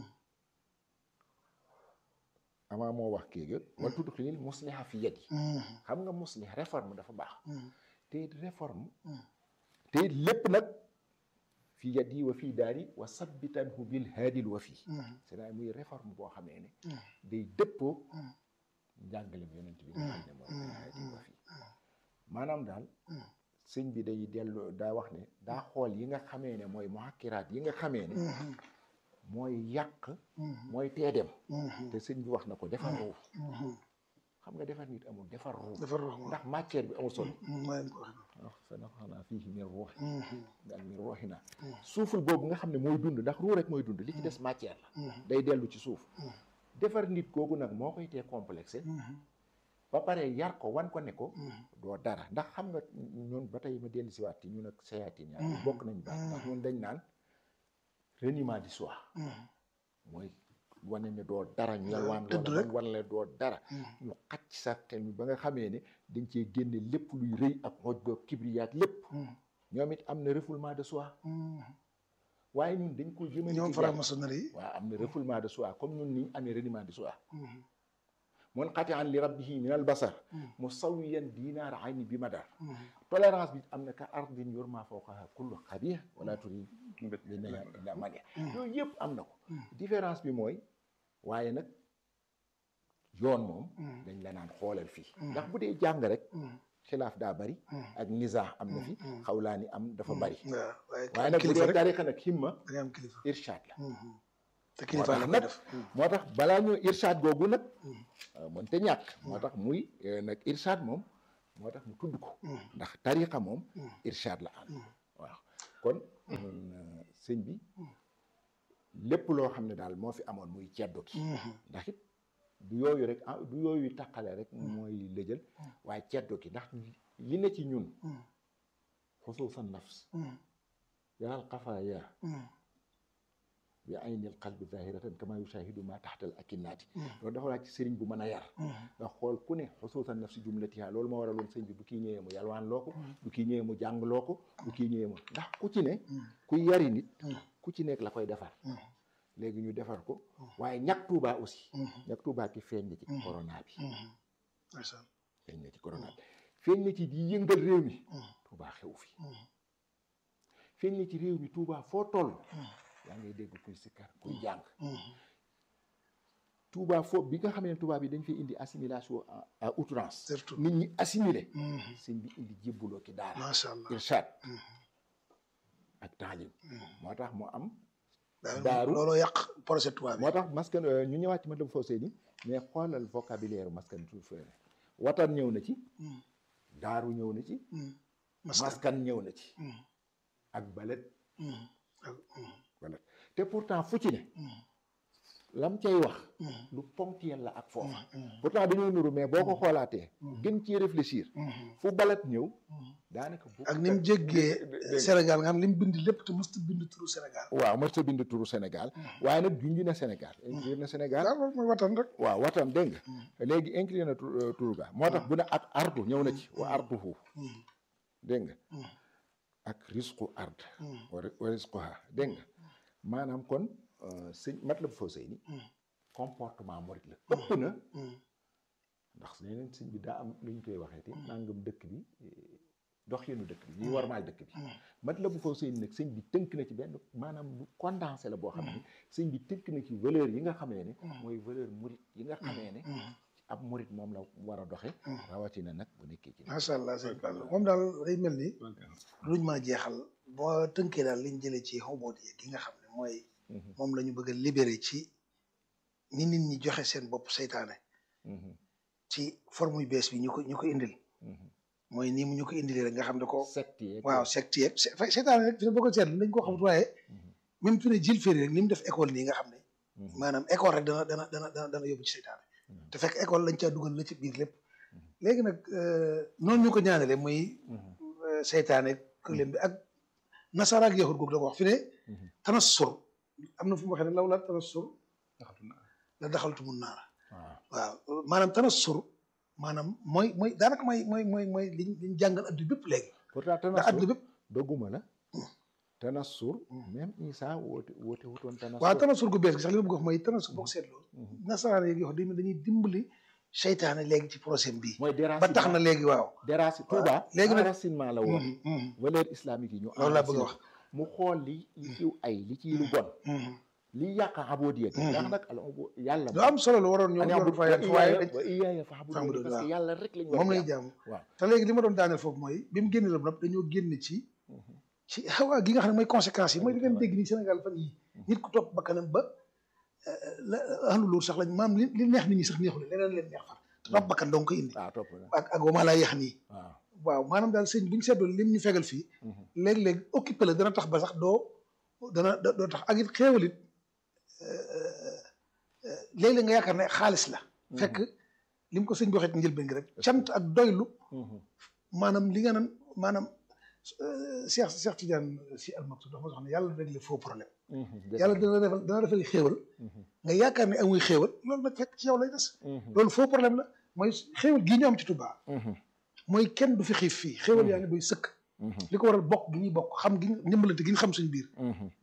amaa moo wax kii ga wal tudxilil musliha fi yadi xam nga muslih réforme dafa baax te it réforme te it lépp nag fi yadi wa fii daari wa sabbitanhu bil haadil wa fii c'est-à-dire muy réforme boo xamee ne day dëppoo njàngalem yonent bi nga xam ne mooy al haadil wa fii maanaam daal sëñ bi day dellu daa wax ne daa xool yi nga xamee ne mooy muhakkiraat yi nga xamee ne mooy yàq mooy teedem te sëñ bi wax na ko defar ruux xam nga defar nit amul defar ruux dafa rox ndax matière bi amul solo mooy wax sa na xanaa fii min ruux ak min ruuxina suuful boobu nga xam ne mooy dund ndax ruux rek mooy dund li ci des matière la day dellu ci suuf defar nit googu nag moo koy tee complexé ba pare yar ko wan ko ne ko doo dara ndax xam nga ñun ba tey ma dellu si waat ci ñun ak sayaatin yaa bokk nañ baax ndax ñun dañ naan reniement du soi mooy wane ne doo dara ñu yalwaan dëdd loola rek. ba wan la doo dara ñu xacc sa xel mi ba nga xamee ne dañ cee génne lépp luy rëy ak moj ba kibriyaat lépp ñoom it am na refoulement de soi waaye ñun dañ ko jëmale ñoom ci yàlla. franc-maçonnerie yi waaw am na refoulement de soi comme ñun ni ñu amee reniement de soi mun xati an li rabbihi min al basar musawiyan dinaar ayni bi madar tolérance bi am na ka ardin yurma fawqaha kullu xabih wala turi li ne illa mania yooyu yëpp am na ko différence bi mooy waaye nag yoon moom dañ la naan xoolal fii ndax bu dee jàng rek xilaaf daa bari ak nizaax am na fi xawlaani am dafa bari waaw waaye waaye nag bu kilifa dee rek tariqa nag himma da ngay am kilifa irshad la te moo kilifa la tax koy nag def moo tax balaa ñu irshad googu nag mënte ñàkk moo tax muy eh, nag irshad moom moo tax mu tudd ko ndax tariqa moom irshad la am waaw kon euh, sëñ bi lépp loo xam ne daal moo fi amoon muy ceddo ki ndax it du yooyu rek ah du yooyu taqale rek mooy lëjal waaye ceddo ki ndax li ne ci ñun xusuusan nafs yaral xafaaya bi aynil qalbi zahiratan kama yushahidu ma taxtal akinnaati loolu dafa laaj ci sëriñ bu mën a yar nga xool ku ne xusuusan nafsi jumlatiha loolu moo waraloon sëñ bi bu kii ñëwee mu yalwaan loo ko bu kii ñëwee mu jàng loo ko bu kii ñëwee mu ndax ku ci ne kuy yari nit ku ci nekk la koy defar léegi ñu defar ko waaye ñàkk tuubaa aussi ñàkk tuubaa ki feeñ na ci corona bi ndeysaan feeñ na ci corona bi feeñ na ci di yëngal réew mi tuubaa xew fi feeñ na ci réew mi tuubaa foo toll yaa ngay dégg kuy sikkar kuy jàng tuubaa foo bi nga xam ne tuubaa bi dañ fay indi assimilation à- à outrance surtout nit ñi assimilé sëñ bi indi jébbuloo ki daara macha allah irshad ak taalim moo tax mu am daaru daaru. looloo yàq projet tubaab bi moo tax maskan euh, ñu ñëwaat ci Matlabul Fawzayni mais xoolal vocabulaire maskan tu fere watan ñëw na ci daaru ñëw na ci maskan maskan ñëw na ci ak balet balet te pourtant fu ci ne lam cay wax lu ponctuel la ak foofa pourtant dañoo nuru mais boo ko xoolaatee gën ci réfléchir fu balet ñëw daanaka bu ak ni mu jéggee Sénégal nga xam li mu bind lépp te mosut bind turu Sénégal waaw mos ta bind turu Sénégal waaye nag junj na Sénégal inclure na Sénégal daal loolu mooy watan rek waaw watam dégg nga léegi incliné na tur euh, turu ga moo tax bu ne ak ardu ñëw na ci wa arduhu dégg nga ak risqu ard wa ri- wa risquha dégg nga maanaam kon euh, sëñ Matlabul Fawzayni comportement murit la ëpp na ndax leneen sëñ bi daa am lu ñu koy waxee te nangam dëkk bi eh, dox yenu dëkk bi ñuy warmaal dëkk bi Matlabul Fawzayni nag sëñ bi tënk na ci benn maanaam lu condensé la boo xam ne sëñ bi tënk na ci valeur yi nga xamee ne mooy valeur murit yi nga xamee ne ab murit moom la war a doxe rawatina nag bu nekkee ci macha allah sëñ Fall moom daal day mel ni luñ ma jeexal boo tënkee daal liñ jëlee ci xoboot yi gi nga xam ne mooy moom la ñu bëgg a libéré ci ni nit ñi joxe seen bopp seytaane ci forme yu bees bi ñu ko ñu ko indil mooy nii mu ñu ko indilee rek nga xam ne ko secte yeeg waaw secte yeeg se- fa- seytaane rek fi ne boo ko seetlu dañ koo xamut waaye même fi ne jil féri rek ni mu def école nii nga xam ne maanaam école rek dana dana dana dana dana yóbbu ci seytaane te fekk école lañ caa dugal la ci biir lépp léegi nag euh, noonu ñu ko ñaanale muy euh, seytaane këlem bi ak nasara ak yahud googu da ko wax fi ne tanassur am na fu mu waxee ne law la tanassur la daxaltu mun naara waaw waaw maanaam tanassur maanaam mooy mooy daanaka mooy mooy mooy mooy liñ liñ jàngal addu bépp léegi pourtant ndax tanassur addu bépp dogguma la tanassur même Isa woote woote wutoon tanassur waaw tanassur gu bees gi sax li ma bëgg a wax mooy tanassur boo ko seetloo nasaraan yeeg yoo xam dañuy dimbali seytaane léegi ci procès bii mooy ba tax na déracinement léegi waaw déraci Touba léegi nag- enracinement la woon valeur islamique yi ñu loolu laa bëgg a enraciné wax mu xool li li ciw ay li ciy lu bon li yàq abodiyat ndax nag al ubu yàlla lu am solo la waroon ñëw ani waroon abud fa wa yàgg waaye iyaaya dañ wa iyaaya fa'budun fa'budun, parce que waaw. yàlla rek lañ war moom a lañu jaamu. jàmm waaw te léegi li ma doon daaneel foofu mooy bi mu génne la nag dañoo génne ci ci xawaa gi nga xam ne mooy conséquences yi mooy di ngeen dégg nii Sénégal fan yi nit ku topp bakkanam ba la ahlu luur sax lañ maam li li neex nit ñi sax neexu leen leneen leen neex far te topp bakkan dong ko indi waaw topp na ak ak wama laa yax nii waaw waaw maanaam daal sëñ bi ñu seetloo lim ñu fegal fii léeg-léeg occupé la dana tax ba sax doo dana da- doo tax ak it xéewalit léeg-léeg nga yaakaar ne xaalis la fekk li mu ko sëñ bi waxee ci njëlbeen gi rek cant ak doylu maanaam li nga naan maanaam Cheikh Cheikh Tidiane si almaktu dafa ma wax ne yàlla réglé faux problème yàlla dana defal dana defal xéewal nga yaakaar ne amuy xéewal loolu nag fekk ci yow lay des loolu faux problème la mooy xéewal gii ñu am ci Touba mooy kenn du fi xiif fii xéewal yaa ngi doy sëkk li ko waral bokk gi ñuy bokk xam gi ñu ndimbalante gi ñu xam suñ biir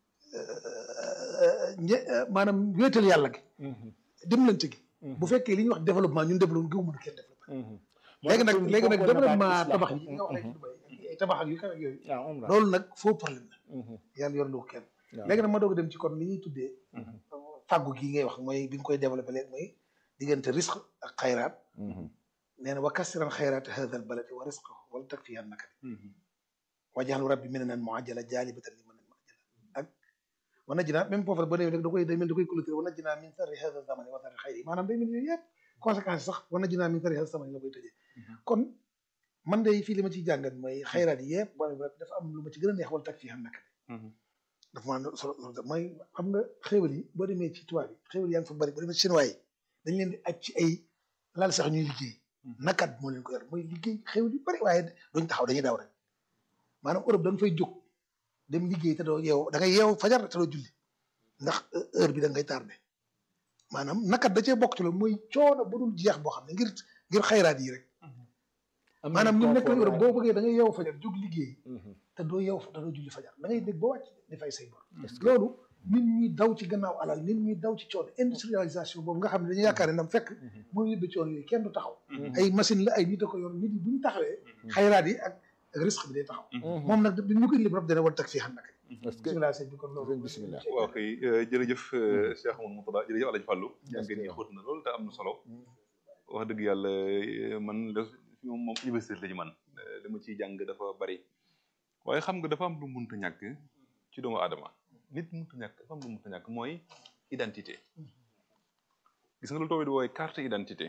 ñe maanaam wéetal yàlla gi dimbalante gi bu fekkee li ñuy wax développement ñun développement gi mu mën a kenn développement léegi nag léegi nag développement tabax yi nga wax léegi ay tabax ak yu kaw ak yooyu loolu nag faux problème la yàlla yor lu ko kenn léegi nag ma doog a dem ci kon li ñuy tuddee fàggu gi ngay wax mooy bi nga koy développé léegi mooy diggante risque ak xayraat nee na wa kassiran xayraati hada al baladi wa risqahu wala takfiyan nakadi wajaxal rabbi mi ne naan muajjala jaalibatan li mën a muajjala ak wa najjinaa même foofu ba demee rek da koy day mel da koy clôturer wa najjinaa min sarri hada zamani wa sarri xayri maanaam day mel yooyu yëpp conséquence sax wa najjinaa min sarri hada zamani la koy tëjee kon man day fii li ma ciy jàngat mooy xayraat yi yëpp boo dafa am lu ma ci gën a neex wala takfiyan nakadi dafa maa solo mooy xam nga xéwal yi boo demee ci tubaab yi xéwal yaa ngi fa bëri boo demee ci chinois yi dañ leen di aj ci ay laal sax ñuy liggéey nakat moo leen ko yor mooy liggéey xéwal yu bëri waaye duñ taxaw dañuy daw rek maanaam Europe da nga fay jóg dem liggéey te doo yeew da ngay yeew fajar te doo julli ndax heure bi da ngay tardé maanaam nakat da cee bokk ci loolu mooy coono bu dul jeex boo xam ne ngir ngir xayraat yi rek maanaam ñu nekk Europe boo bëggee da ngay yeew fajar jóg liggéey te doo yeew te doo julli fajar da ngay dégg ba wàcc di fay say bor loolu nit ñuy daw ci gannaaw alal nit ñuy daw ci coono industrialisation boobu nga xam ne dañuy yaakaar ne ndam fekk mooy yóbbe coono yooyu kenn du taxaw ay machine la ay nit a ko yor nit yi bu ñu taxawee xayraat yi ak ak risque bi day taxaw moom nag bi ñu ko indi rab dana war tag fii xam nag bisimilah sëñ bi kon loolu bisimilah waaw kay jërëjëf Cheikh Amadou Moutada jërëjëf Alaaji Fàllu yaa ngi nii xóot na loolu te am na solo wax dëgg yàlla man la fi moom moom université la ci man li ma ciy jàng dafa bari waaye xam nga dafa am lu munta ñàkk ci doomu aadama nit munta ñàkk dafa am lu munta ñàkk mooy identité gis nga lu toobi di wooye carte identité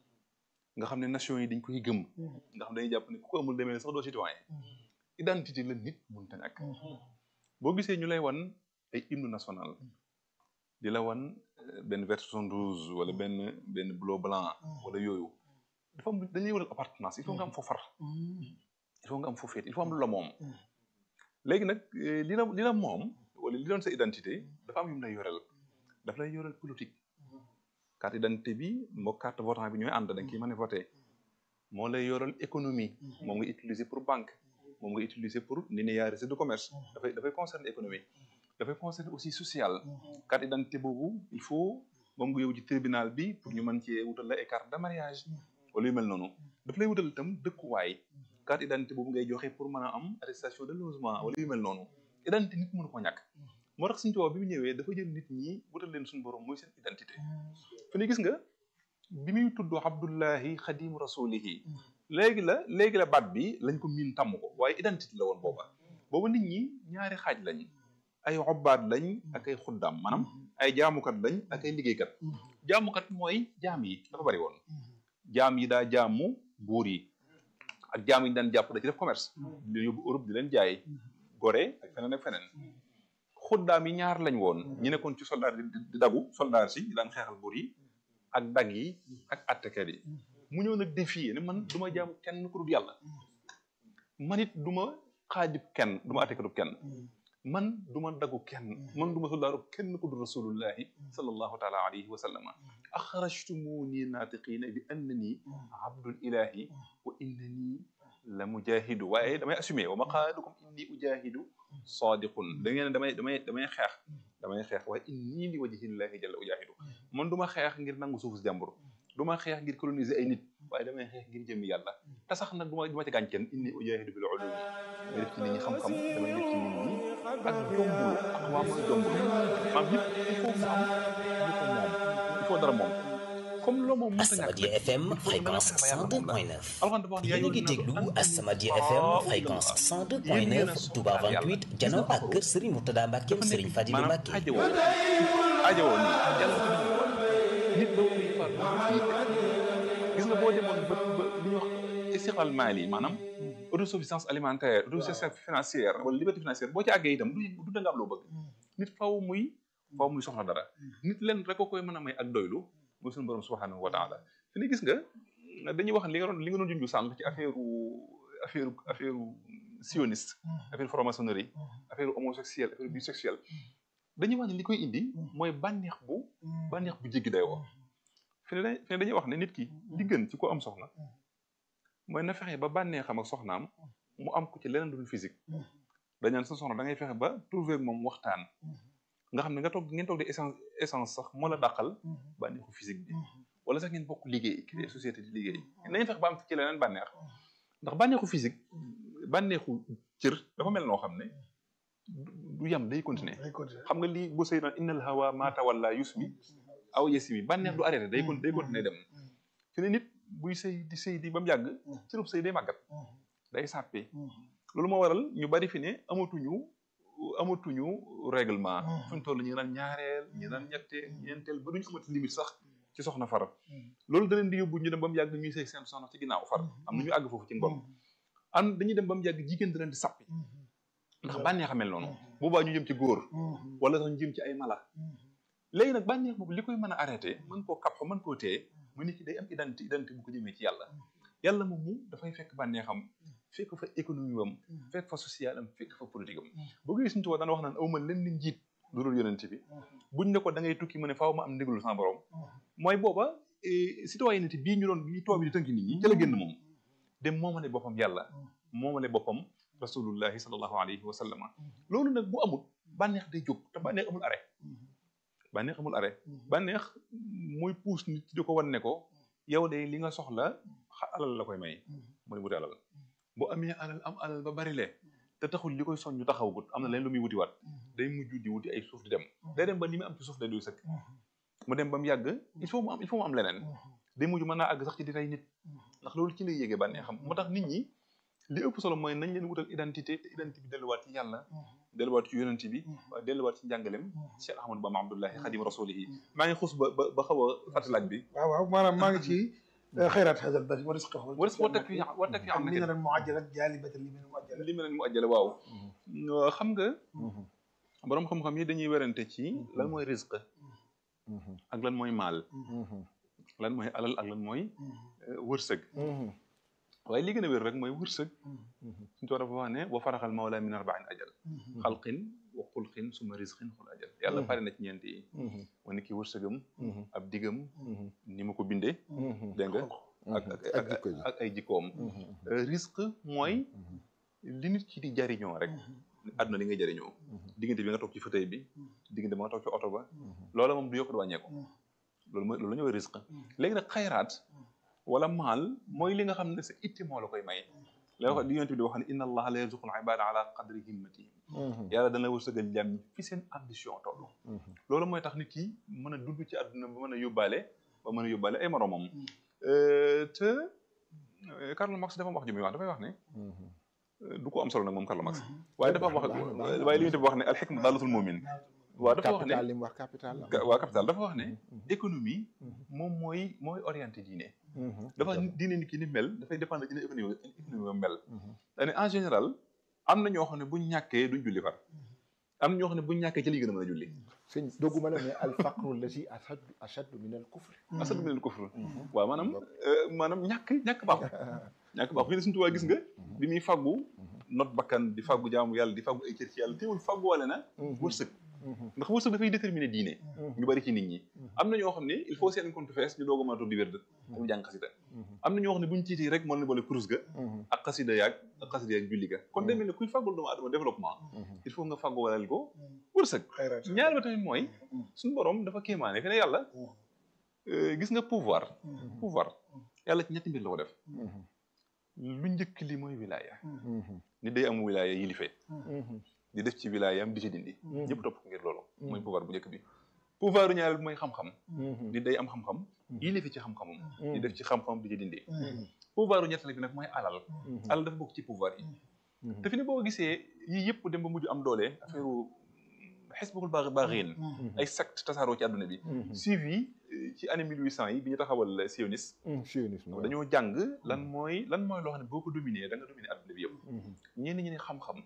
nga xam ne nation yi dañ koy gëm nga xam ne dañuy jàpp ne ku ko amul demee sax doo citoyen identité la nit munta ñàkk boo gisee ñu lay wan ay hymne national di la wan benn vert soixante douze wala benn benn bleu blanc wala yooyu dafa am dañuy waral appartenance il faut nga am foo far il faut nga am foo féet il faut am lu la moom léegi nag li la li la moom wala li doon sa identité dafa am yu mu lay yorel daf lay yorel politique carte identité bi moo carte votant bi ñooy ànd da nga kii mën a voté moo lay yorel économie moom nga utiliser pour banque moom nga utiliser pour linéarité de commerce dafay dafay concerner économie dafay concerner aussi social carte identité boobu il faut moom nga yow ci tribunal bi pour ñu mën cee wutal la ay carte de mariage wala yu mel noonu daf lay wutal itam dëkkuwaay carte identité boobu ngay joxe pour mën a am attestation de logement wala yu mel noonu identité nit mënu ko ñàkk moo tax suñu tubaab bi mu ñëwee dafa jël nit ñi wutal leen suñu borom mooy seen identité fi ne gis nga bi muy tudd abdullahi xadimu rasulihi léegi la léegi la baat bi lañ ko miin tàmm ko waaye identité la woon booba booba nit ñi ñaari xaaj lañ ay xobbaat lañ ak ay xuddaam maanaam ay jaamukat lañ ak ay liggéeykat jaamukat mooy jaam yi dafa bari woon jaam yi daa jaamu buur yi ak jaam yi ñu daan jàpp da ci def commerce di yóbbu Europe di leen jaay gore ak feneen ak feneen xuddaam yi ñaar lañ woon ñi nekkoon ci soldat di dagu soldat si daan xeexal buur yi ak dag yi ak attekat yi mu ñëw nag défier ne man du ma jaamu kenn ku dul yàlla man it du ma xaajib kenn du ma attekatub kenn man du ma dagu kenn man du ma soldaaru kenn ku dul rasulullahi sallallahu taala alayhi wa sallama axrajtumuni naatiqiina bi annani abdul ilahi wa innani la mujahidu waaye damay assumé wa maqaalukum inni ujahidu sadiqun da ngeen damay damay damay xeex damay xeex waaye inni li wajhillahi jalla ujahidu man du ma xeex ngir nangu suufu si jàmbur du ma xeex ngir coloniser ay nit waaye damay xeex ngir jëmmi yàlla te sax nag du ma du ma ci gaañ kenn inni ujahidu bil ulumi damay def ci nit ñi xam-xam damay def ci nit ñi ak jombulu ak waa mooy jombulu maam yëpp il faut mu am ñu ko moom il faut dara moom comme loo moom As-Samadiyya FM fréquence 102.9 yéen a ngi déglu As-Samadiyya FM fréquence 102.9 Touba 28 janoo ak kër Serigne Mourtada Mbacke Serigne Fadilou Mbacke. ajowoo ajowoo nii yàlla nit ba muy faat gis nga boo demoon ba ba li ñuy wax istiqlal maali maanaam autosuffisance alimentaire autosuffisance financière wala liberté financière boo ci àggee itam du du da nga am loo bëgg nit faw muy faw muy soxla dara nit leen rek ko koy mën a may ak doylu mooy suñu borom subhanahu wa taala fi ni gis nga dañuy wax li nga doon li nga doon junju sànq ci affaire affaire affaire sioniste affaire franc-maçonnerie affaire homosexuel affaire bisexuel dañuy wax ne li koy indi mooy bànneex bu bànneex bu jéggi dayoo fi ne fi ne dañuy wax ne nit ki li gën ci ko am soxna mooy na fexe ba bànneexam ak soxnaam mu am ko ci leneen dul physique dañ naan sa soxna da ngay fexe ba trouver moom waxtaan nga xam ne nga toog ngeen toog di essence essence sax moo la dàqal bànneexu physique bi wala sax ngeen bokk liggéey créer société di liggéey nañu fexe ba am ci leneen bànneex ndax bànneexu physique bànneexu cër dafa mel noo xam ne du yam day continuer xam nga lii bu sëy na innal hawa ma tawalla yusmi aw yasmi bànneex du arrêté day day continuer dem fi ne nit buy sëy di sëy di ba mu yàgg cërub sëy day màggat day sàppi loolu moo waral ñu bari fi ne amatuñu amatuñu règlement fuñ toll ñu naan ñaareel ñu naan ñetteel ñeenteel ba duñu amati limite sax ci soxna far loolu da leen di yóbbu ñu dem ba mu yàgg ñuy sëy seen soxna ci ginnaaw far am na ñu àgg foofu ci ngom an dañuy dem ba mu yàgg jigéen da leen di sàppi ndax bànneex a mel noonu boobaa ñu jëm ci góor wala sax ñu jëm ci ay mala léegi nag bànneex boobu li koy mën a arrêté mën koo kap mën koo téye mu nit ki day am identité identité bu ko jëmee ci yàlla yàlla moom mu dafay fekk bànneexam fekk fa économie am fekk fa social am fekk fa politique am boo gis suñu tubaab daan wax naan aw ma leen ni njiit lu dul yonent bi buñ ne ko da ngay tukki mu ne faaw ma am ndigalu sama borom mooy booba citoyenneté bii ñu doon bi tubaab bi di tënk nit ñi ca la génn moom dem moomale boppam yàlla moomale boppam rasulullahi sallallahu alayhi wa sallam loolu nag bu amul bànneex day jóg te bànneex amul arrêt bànneex amul arrêt bànneex muy puus nit di ko wan ne ko yow de li nga soxla alal la koy may mooy wuti alal bu amee alal am alal ba bari le te taxul li koy soññu taxawagut am na leen lu muy wuti waat day mujj di wuti ay suuf di dem day dem ba li mu am ci suuf day doy sëkk mu dem ba mu yàgg il faut mu am il faut mu am leneen day mujj mën naa àgg sax ci di rey nit ndax loolu ci lay yéegee bànneexam moo tax nit ñi li ëpp solo mooy nañ leen wutal identité te identité bi delluwaat ci yàlla delluwaat ci yonent bi waaye delluwaat ci njàngalem Cheikh Ahmadou Bamba Abdullahi xadim rasulihi maa ngi xus ba ba ba xaw a fàtte laaj bi waaw waaw maanaam maa ngi ci xayraat xasal bari wa risqa wa risqa wa takfi wa takfi am li nga mu ajjalat jaalibatan li mu ajjala li mu ajjala waaw xam nga borom xam-xam yi dañuy werante ci lan mooy risque ak lan mooy maal lan mooy alal ak lan mooy wërsëg waaye li gën a wér rek mooy wërsëg suñu toog dafa wax ne wa faraxal mawla min arbain ajal xalqin wa xulqin suma risqin xul ajal yàlla pare na ci ñeent yi wa ni ki wërsëgam ab digam ni ma ko bindee dégg nga ak ak ay jikkoom risque mooy li nit ki di jariñoo rek àdduna li ngay jariñoo diggante bi nga toog ci fauteuil bi diggante bi nga toog ci oto ba loola moom du yokk du wàññeeku loolu mooy loolu la ñuy risque léegi nag xayraat wala maal mooy li nga xam ne sa itti moo la koy may la wax li yonent bi di wax ne inna allaha la yarzuqul ibada ala qadri himmatihim yàlla dana la wërsëgal jàmm ñi fi seen ambition toll loolu mooy tax nit ki mën a dund ci àdduna ba mën a yóbbaale ba mën a yóbbaale ay moromam te Karl Marx dafa wax ju muy wax dafay wax ne du ko am solo nag moom Karl Marx waaye dafa wax waaye li yonent bi wax ne al hikma daalatul mu'min waaw dafa wax ne capital li mu wax capital la waa capital dafa wax ne économie moom mooy mooy orienté diine dafa diine nit ki ni mel dafay dépendre dina économie économie mel daane en général am na ñoo xam ne buñ ñàkkee duñ julli far am na ñoo xam ne buñ ñàkkee ci li gën a mën a julli sëñ dogguma la ne al faqru lati ashaddu ashaddu min al kufr ashaddu min al kufr waaw maanaam maanaam ñàkk ñàkk baaxul ñàkk baaxul fi ne suñu tubaab gis nga bi muy fàggu not bakkan di fàggu jaamu yàlla di fàggu ay cër ci yàlla teewul fàggu wale na wërsëg ndax wërsëg dafay déterminer diine ñu bari ci nit ñi am na ñoo xam ne il faut seen compte fees ñu doog a mën a toog di wérd ak jàng xasida am na ñoo xam ne buñu tiitee rek mën na boole kurus ga ak xasida yaag ak xasida yaag julli ga kon demee ne kuy fàggul doomu adama développement il faut nga fàggu walal ko wërsëg ñaar ba tamit mooy suñu borom dafa kéemaane fi ne yàlla gis nga pouvoir pouvoir yàlla ci ñetti mbir la ko def lu njëkk li mooy wilaya nit day am wilaya yilife di def ci wilaayam di ci dindi ñëpp topp ngir loolu mooy pouvoir bu njëkk bi pouvoir ñaareel bi mooy xam-xam nit day am xam-xam yilife ci xam-xamam di def ci xam-xamam di ci dindi pouvoir ñetteel bi nag mooy alal alal dafa bokk ci pouvoir yi te fi ne boo gisee yii yëpp dem ba mujj am doole affaire xisbul baax baaxiin ay secte tasaaroo ci àdduna bi suivi ci année mille huit cent yi bi ñu taxawal sionisme sionisme dañoo jàng lan mooy lan mooy loo xam ne boo ko dominé da nga dominé àdduna bi yëpp ñenn ñi ne xam-xam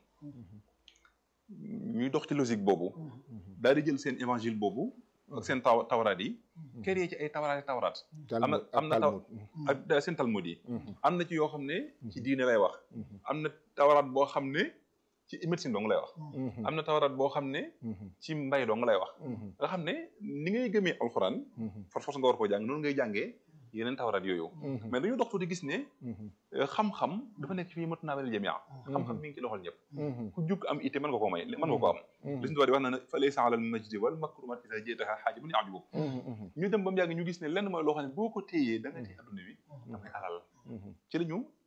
ñuy dox ci logique boobu daal di jël seen évangile boobu ak seen taw tawraat yi créé ci ay tawraat tawraat am na am na taw ak seen talmud yi am na ci yoo xam ne ci diine lay wax am na tawraat boo xam ne ci médecine dong lay wax am na tawraat boo xam ne ci mbay dong lay wax nga xam ne ni ngay gëmee alxuraan for force nga war koo jàng noonu ngay jàngee yeneen tawraat yooyu mais dañoo dox tuuti gis ne xam-xam dafa nekk fii matu naa wel jamia xam-xam mi ngi ci loxol ñëpp ku jug am ité mën nga koo may mën nga ko am li suñu di wax na ne fa laysa alal majdi wal makrumat isa jeetaha xaaji bu ñu ajubuk ñu dem ba mu yàgg ñu gis ne lenn mooy loo xam ne boo ko téyee da nga téye adduna bi damay alal ci la ñu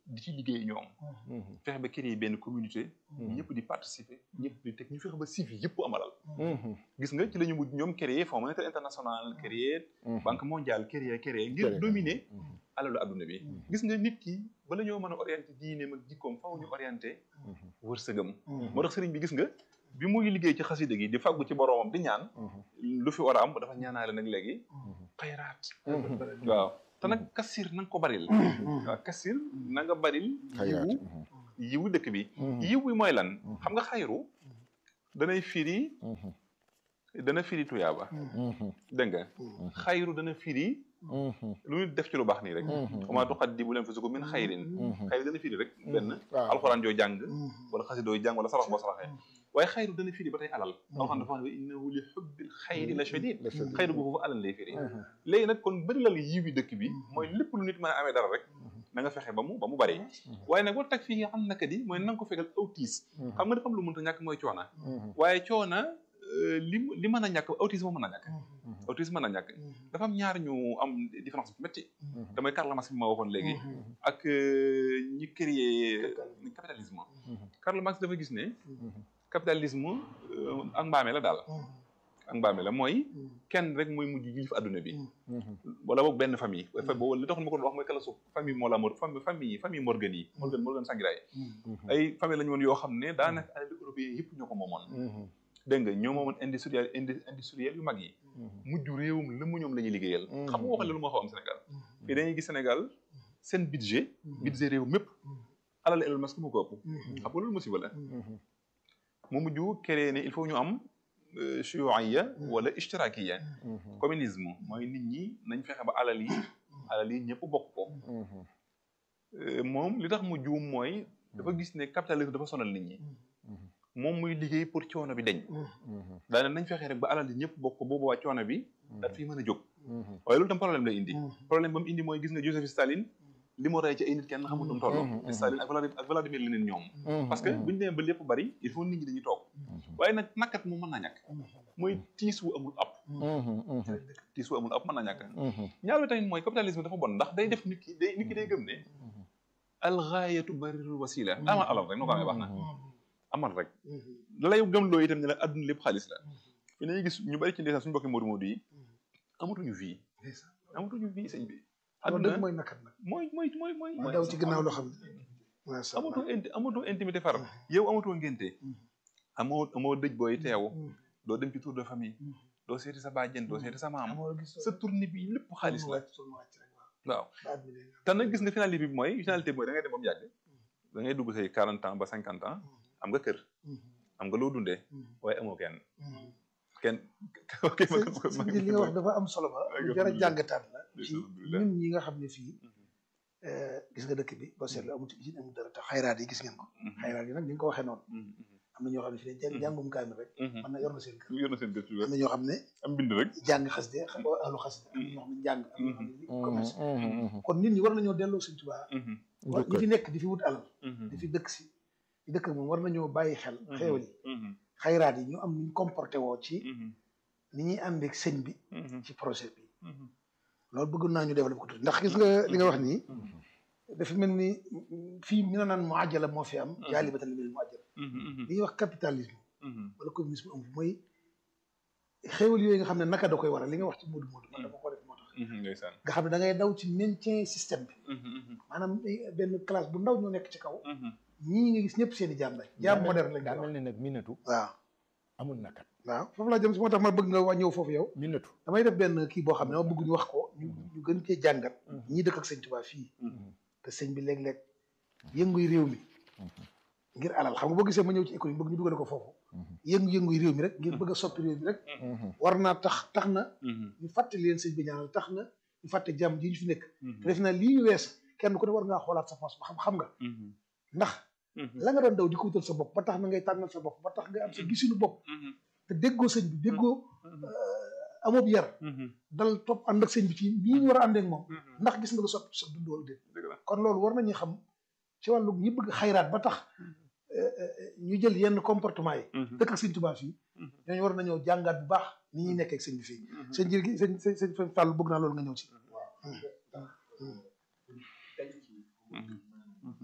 di ci liggéey ñoom fexe ba créer benn communauté ñëpp di participer ñëpp di teg ñu fexe ba civi yëpp amalal gis nga ci la ñu mujj ñoom créer fonds monétaire international créer banque mondiale créer créer ngir dominer alalu adduna bi gis nga nit ki bala ñoo mën a orienté diineem ak jikkoom faw ñu orienté wërsëgam moo tax sëriñ bi gis nga bi muy liggéey ci xasida gi di fàggu ci boroomam di ñaan lu fi war a am dafa ñaanaale nag léegi xayraat waaw te nag kasir na nga ko baril waaw kasir na nga baril yiwu yiwu dëkk bi yiw bi mooy lan xam nga xayru danay firi dana firi tuyaaba dégg nga xayru dana firi lu ñu def ci lu baax nii rek comment tuqaddimu lanfusakum min xayrin xayru dana firi rek benn alxuraan joo jàng wala xasidoo jàng wala sarax boo saraxee waaye xayru dana firi ba tey alal alxuraan dafa wax ne innahu li xubbil xayri la shadid xayru bu foofu alal lay firi léegi nag kon bëri lal yiwi dëkk bi mooy lépp lu nit mën a amee dara rek na nga fexe ba mu ba mu bari waaye nag war tag fii nga xam naka di mooy na nga ko fekkal autis xam nga dafa am lu mënta ñàkk mooy coona waaye coona li li mën a ñàkk autisme mën a ñàkk autisme mën a ñàkk dafa am ñaar ñu am différence bu métti damay Karl Marx bi ma waxoon léegi ak ñi créé capitalisme Karl Marx dafa gis ne capitalisme ak mbaame la daal ak mbaame la mooy kenn rek mooy mujj yilif adduna bi wala boog benn famille boobu li taxoon ma ko doon wax mooy kala suuf famille moo la mor famille famille Morgan yi Morgan Morgan Sangiray ay famille lañu woon yoo xam ne daanaka alal européen yëpp ñoo ko moomoon dégg nga ñoo moomoon industriel industriel yu mag yi mujj réewum la mu ñoom la ñuy liggéeyal xam nga waxal lu ma xaw am Sénégal fii dañuy gis Sénégal seen budget budget réew mépp alal Elon Musk mu ko ëpp xam nga loolu musiba la mu mujj créé ne il faut ñu am shuuiya wala ishtirakiya communisme mooy nit ñi nañ fexe ba alal yi alal yi ñëpp bokk ko moom li tax mu juum mooy dafa gis ne capitalisme dafa sonal nit ñi moom muy liggéey pour coono bi deñ daane nañ fexe rek ba alal yi ñëpp bokk ko boobu waa coono bi daat fii mën a jóg waaye loolu tam problème lay indi problème ba mu indi mooy gis nga Joseph Staline li mu rey ci ay nit kenn xamul nu mu toll Staline ak Vladimir ak Vladimir Lénine ñoom parce que buñu demee ba lépp bari il faut nit ñi dañuy toog waaye nag nakkat mu mën naa ñàkk mooy tiis wu amul ab tiis wu amul ab mën naa ñàkk ñaar bi tamit mooy capitalisme dafa bon ndax day def nit ki day nit ki day gëm ne alxaayatu barirul wasila amal alal rek noo ko amee baax na amal rek la lay gëm loo itam ne la adduna lépp xaalis la fi nañuy gis ñu bari ci ndeysaan suñu bokki moodu moodu yi amatuñu vie amatuñu vie sëñ bi adduna mooy nakat nag mooy mooy mooy mooy mooy daw ci ginnaaw loo xam ne amatoo inti amatoo intimité far yow amatoo ngénte amoo amoo dëj booy teew doo dem ci tour de famille doo seeti sa bàjjen doo seeti sa maam sa tournée bi lépp xaalis la waaw te nag gis nga finalité bi mooy finalité bi mooy da ngay dem ba mu yàgg da ngay dugg say quarante ans ba cinquante ans am nga kër am nga loo dundee waaye amoo kenn kenn li nga wax dafa am solo ba jar a jàngataat la ci ñun ñi nga xam ne fii gis nga dëkk bi ba seetlu amul ci usine amul dara te xayraat yi gis ngeen ko xayraat yi nag ni nga ko waxee noonu am na ñoo xam ne fii ne jàngum kaamil rek man na yor na seen kër yor na seen kër am na ñoo xam ne am bind rek jàng xasde ahlu xasde am na ñoo xam ne jàng am na ñoo xam ne commerce kon nit ñi war nañoo delloo Sëñ Tuubaa ñi fi nekk di fi wut alal di fi dëkk si di dëkk moom war nañoo bàyyi xel xeewal yi xayraat yi ñu am nuñ comporté woo ci ni ñuy ànd ak sëñ bi ci projet bi loolu bëgg naa ñu développé ko tuuti ndax gis nga li nga wax nii dafa mel ni fii mi na naan mu àjjala moo fi am jaali batal li mel mu àjjala li ñuy wax capitalisme wala communisme am mooy xéewal yooyu nga xam ne naka da koy waral li nga wax ci moodu moodu man dama ko def moo tax nga xam ne da ngay daw ci maintien système bi maanaam benn classe bu ndaw ñoo nekk ci kaw ñii nga gis ñëpp seen i jaam lañ jaam moderne lañ daa mel ne nag minatu waaw amul nakat waaw foofu laa jëm si moo tax ma bëgg nga waa ñëw foofu yow minatu damay def benn kii boo xam ne ma bëgg ñu wax ko ñu ñu gën cee jàngat ñii dëkk ak sëñ Tuubaa fii te sëñ bi léeg-léeg yënguy réew mi ngir alal xam nga boo gisee ma ñëw ci économie bëgg ñu dugale ko foofu yëngu-yënguy réew mi rek ngir bëgg a soppi réew mi rek war naa tax tax na ñu fàtte leen sëñ bi ñaanal tax na ñu fàtte jàmm ji ñu fi nekk te def naa lii wees kenn ku ne war ngaa xoolaat sa poos ba xam xam nga ndax la nga doon daw di ko wutal sa bopp ba tax na ngay tànnal sa bopp ba tax nga am sa gisinu bopp te déggoo sëñ bi déggoo amoob yar dal topp ànd ak sëñ bi ci nii ñu war a àndee ak moom ndax gis nga lu soppi sa dund wala déet kon loolu war nañu xam ci wàllu ñi bëgg xayraat ba tax ñu jël yenn comportement yi dëkk ak sëñ Tuubaa fii ñooñu war nañoo jàngaat bu baax ni ñuy nekkee ak sëñ bi fii sëñ jër gi sëñ sëñ sëñ Fàllu bëgg naa loolu nga ñëw ci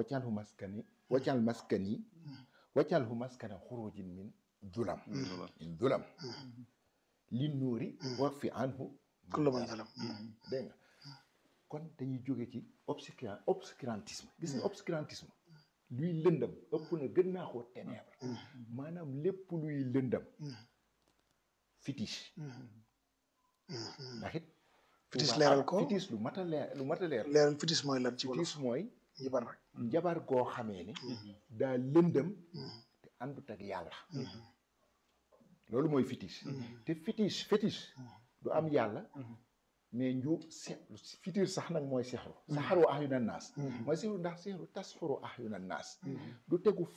wacalhu maskani wacal maskani wacalhu maskana xurujin min julam min julam li nuuri wax fi anhu kullu man zalam dégg nga kon dañuy jóge ci obscura obscurantisme gis nga obscurantisme luy lëndam ëpp na gën naa koo ténèbre maanaam lépp luy lëndam fétiche ndax it fitis leeral ko fétiche lu mat a leer lu mat a leer leeral fitis mooy lan ci wolof fétiche mooy njibar rek njabar goo xamee ni daa lëndëm te àndut ak yàlla loolu mooy fétiche te fétiche fétiche du am yàlla mais nju se fitir sax nag mooy sexru saxaru ahyuna naas mooy sexru ndax sexru tasxuru ahyuna naas du tegu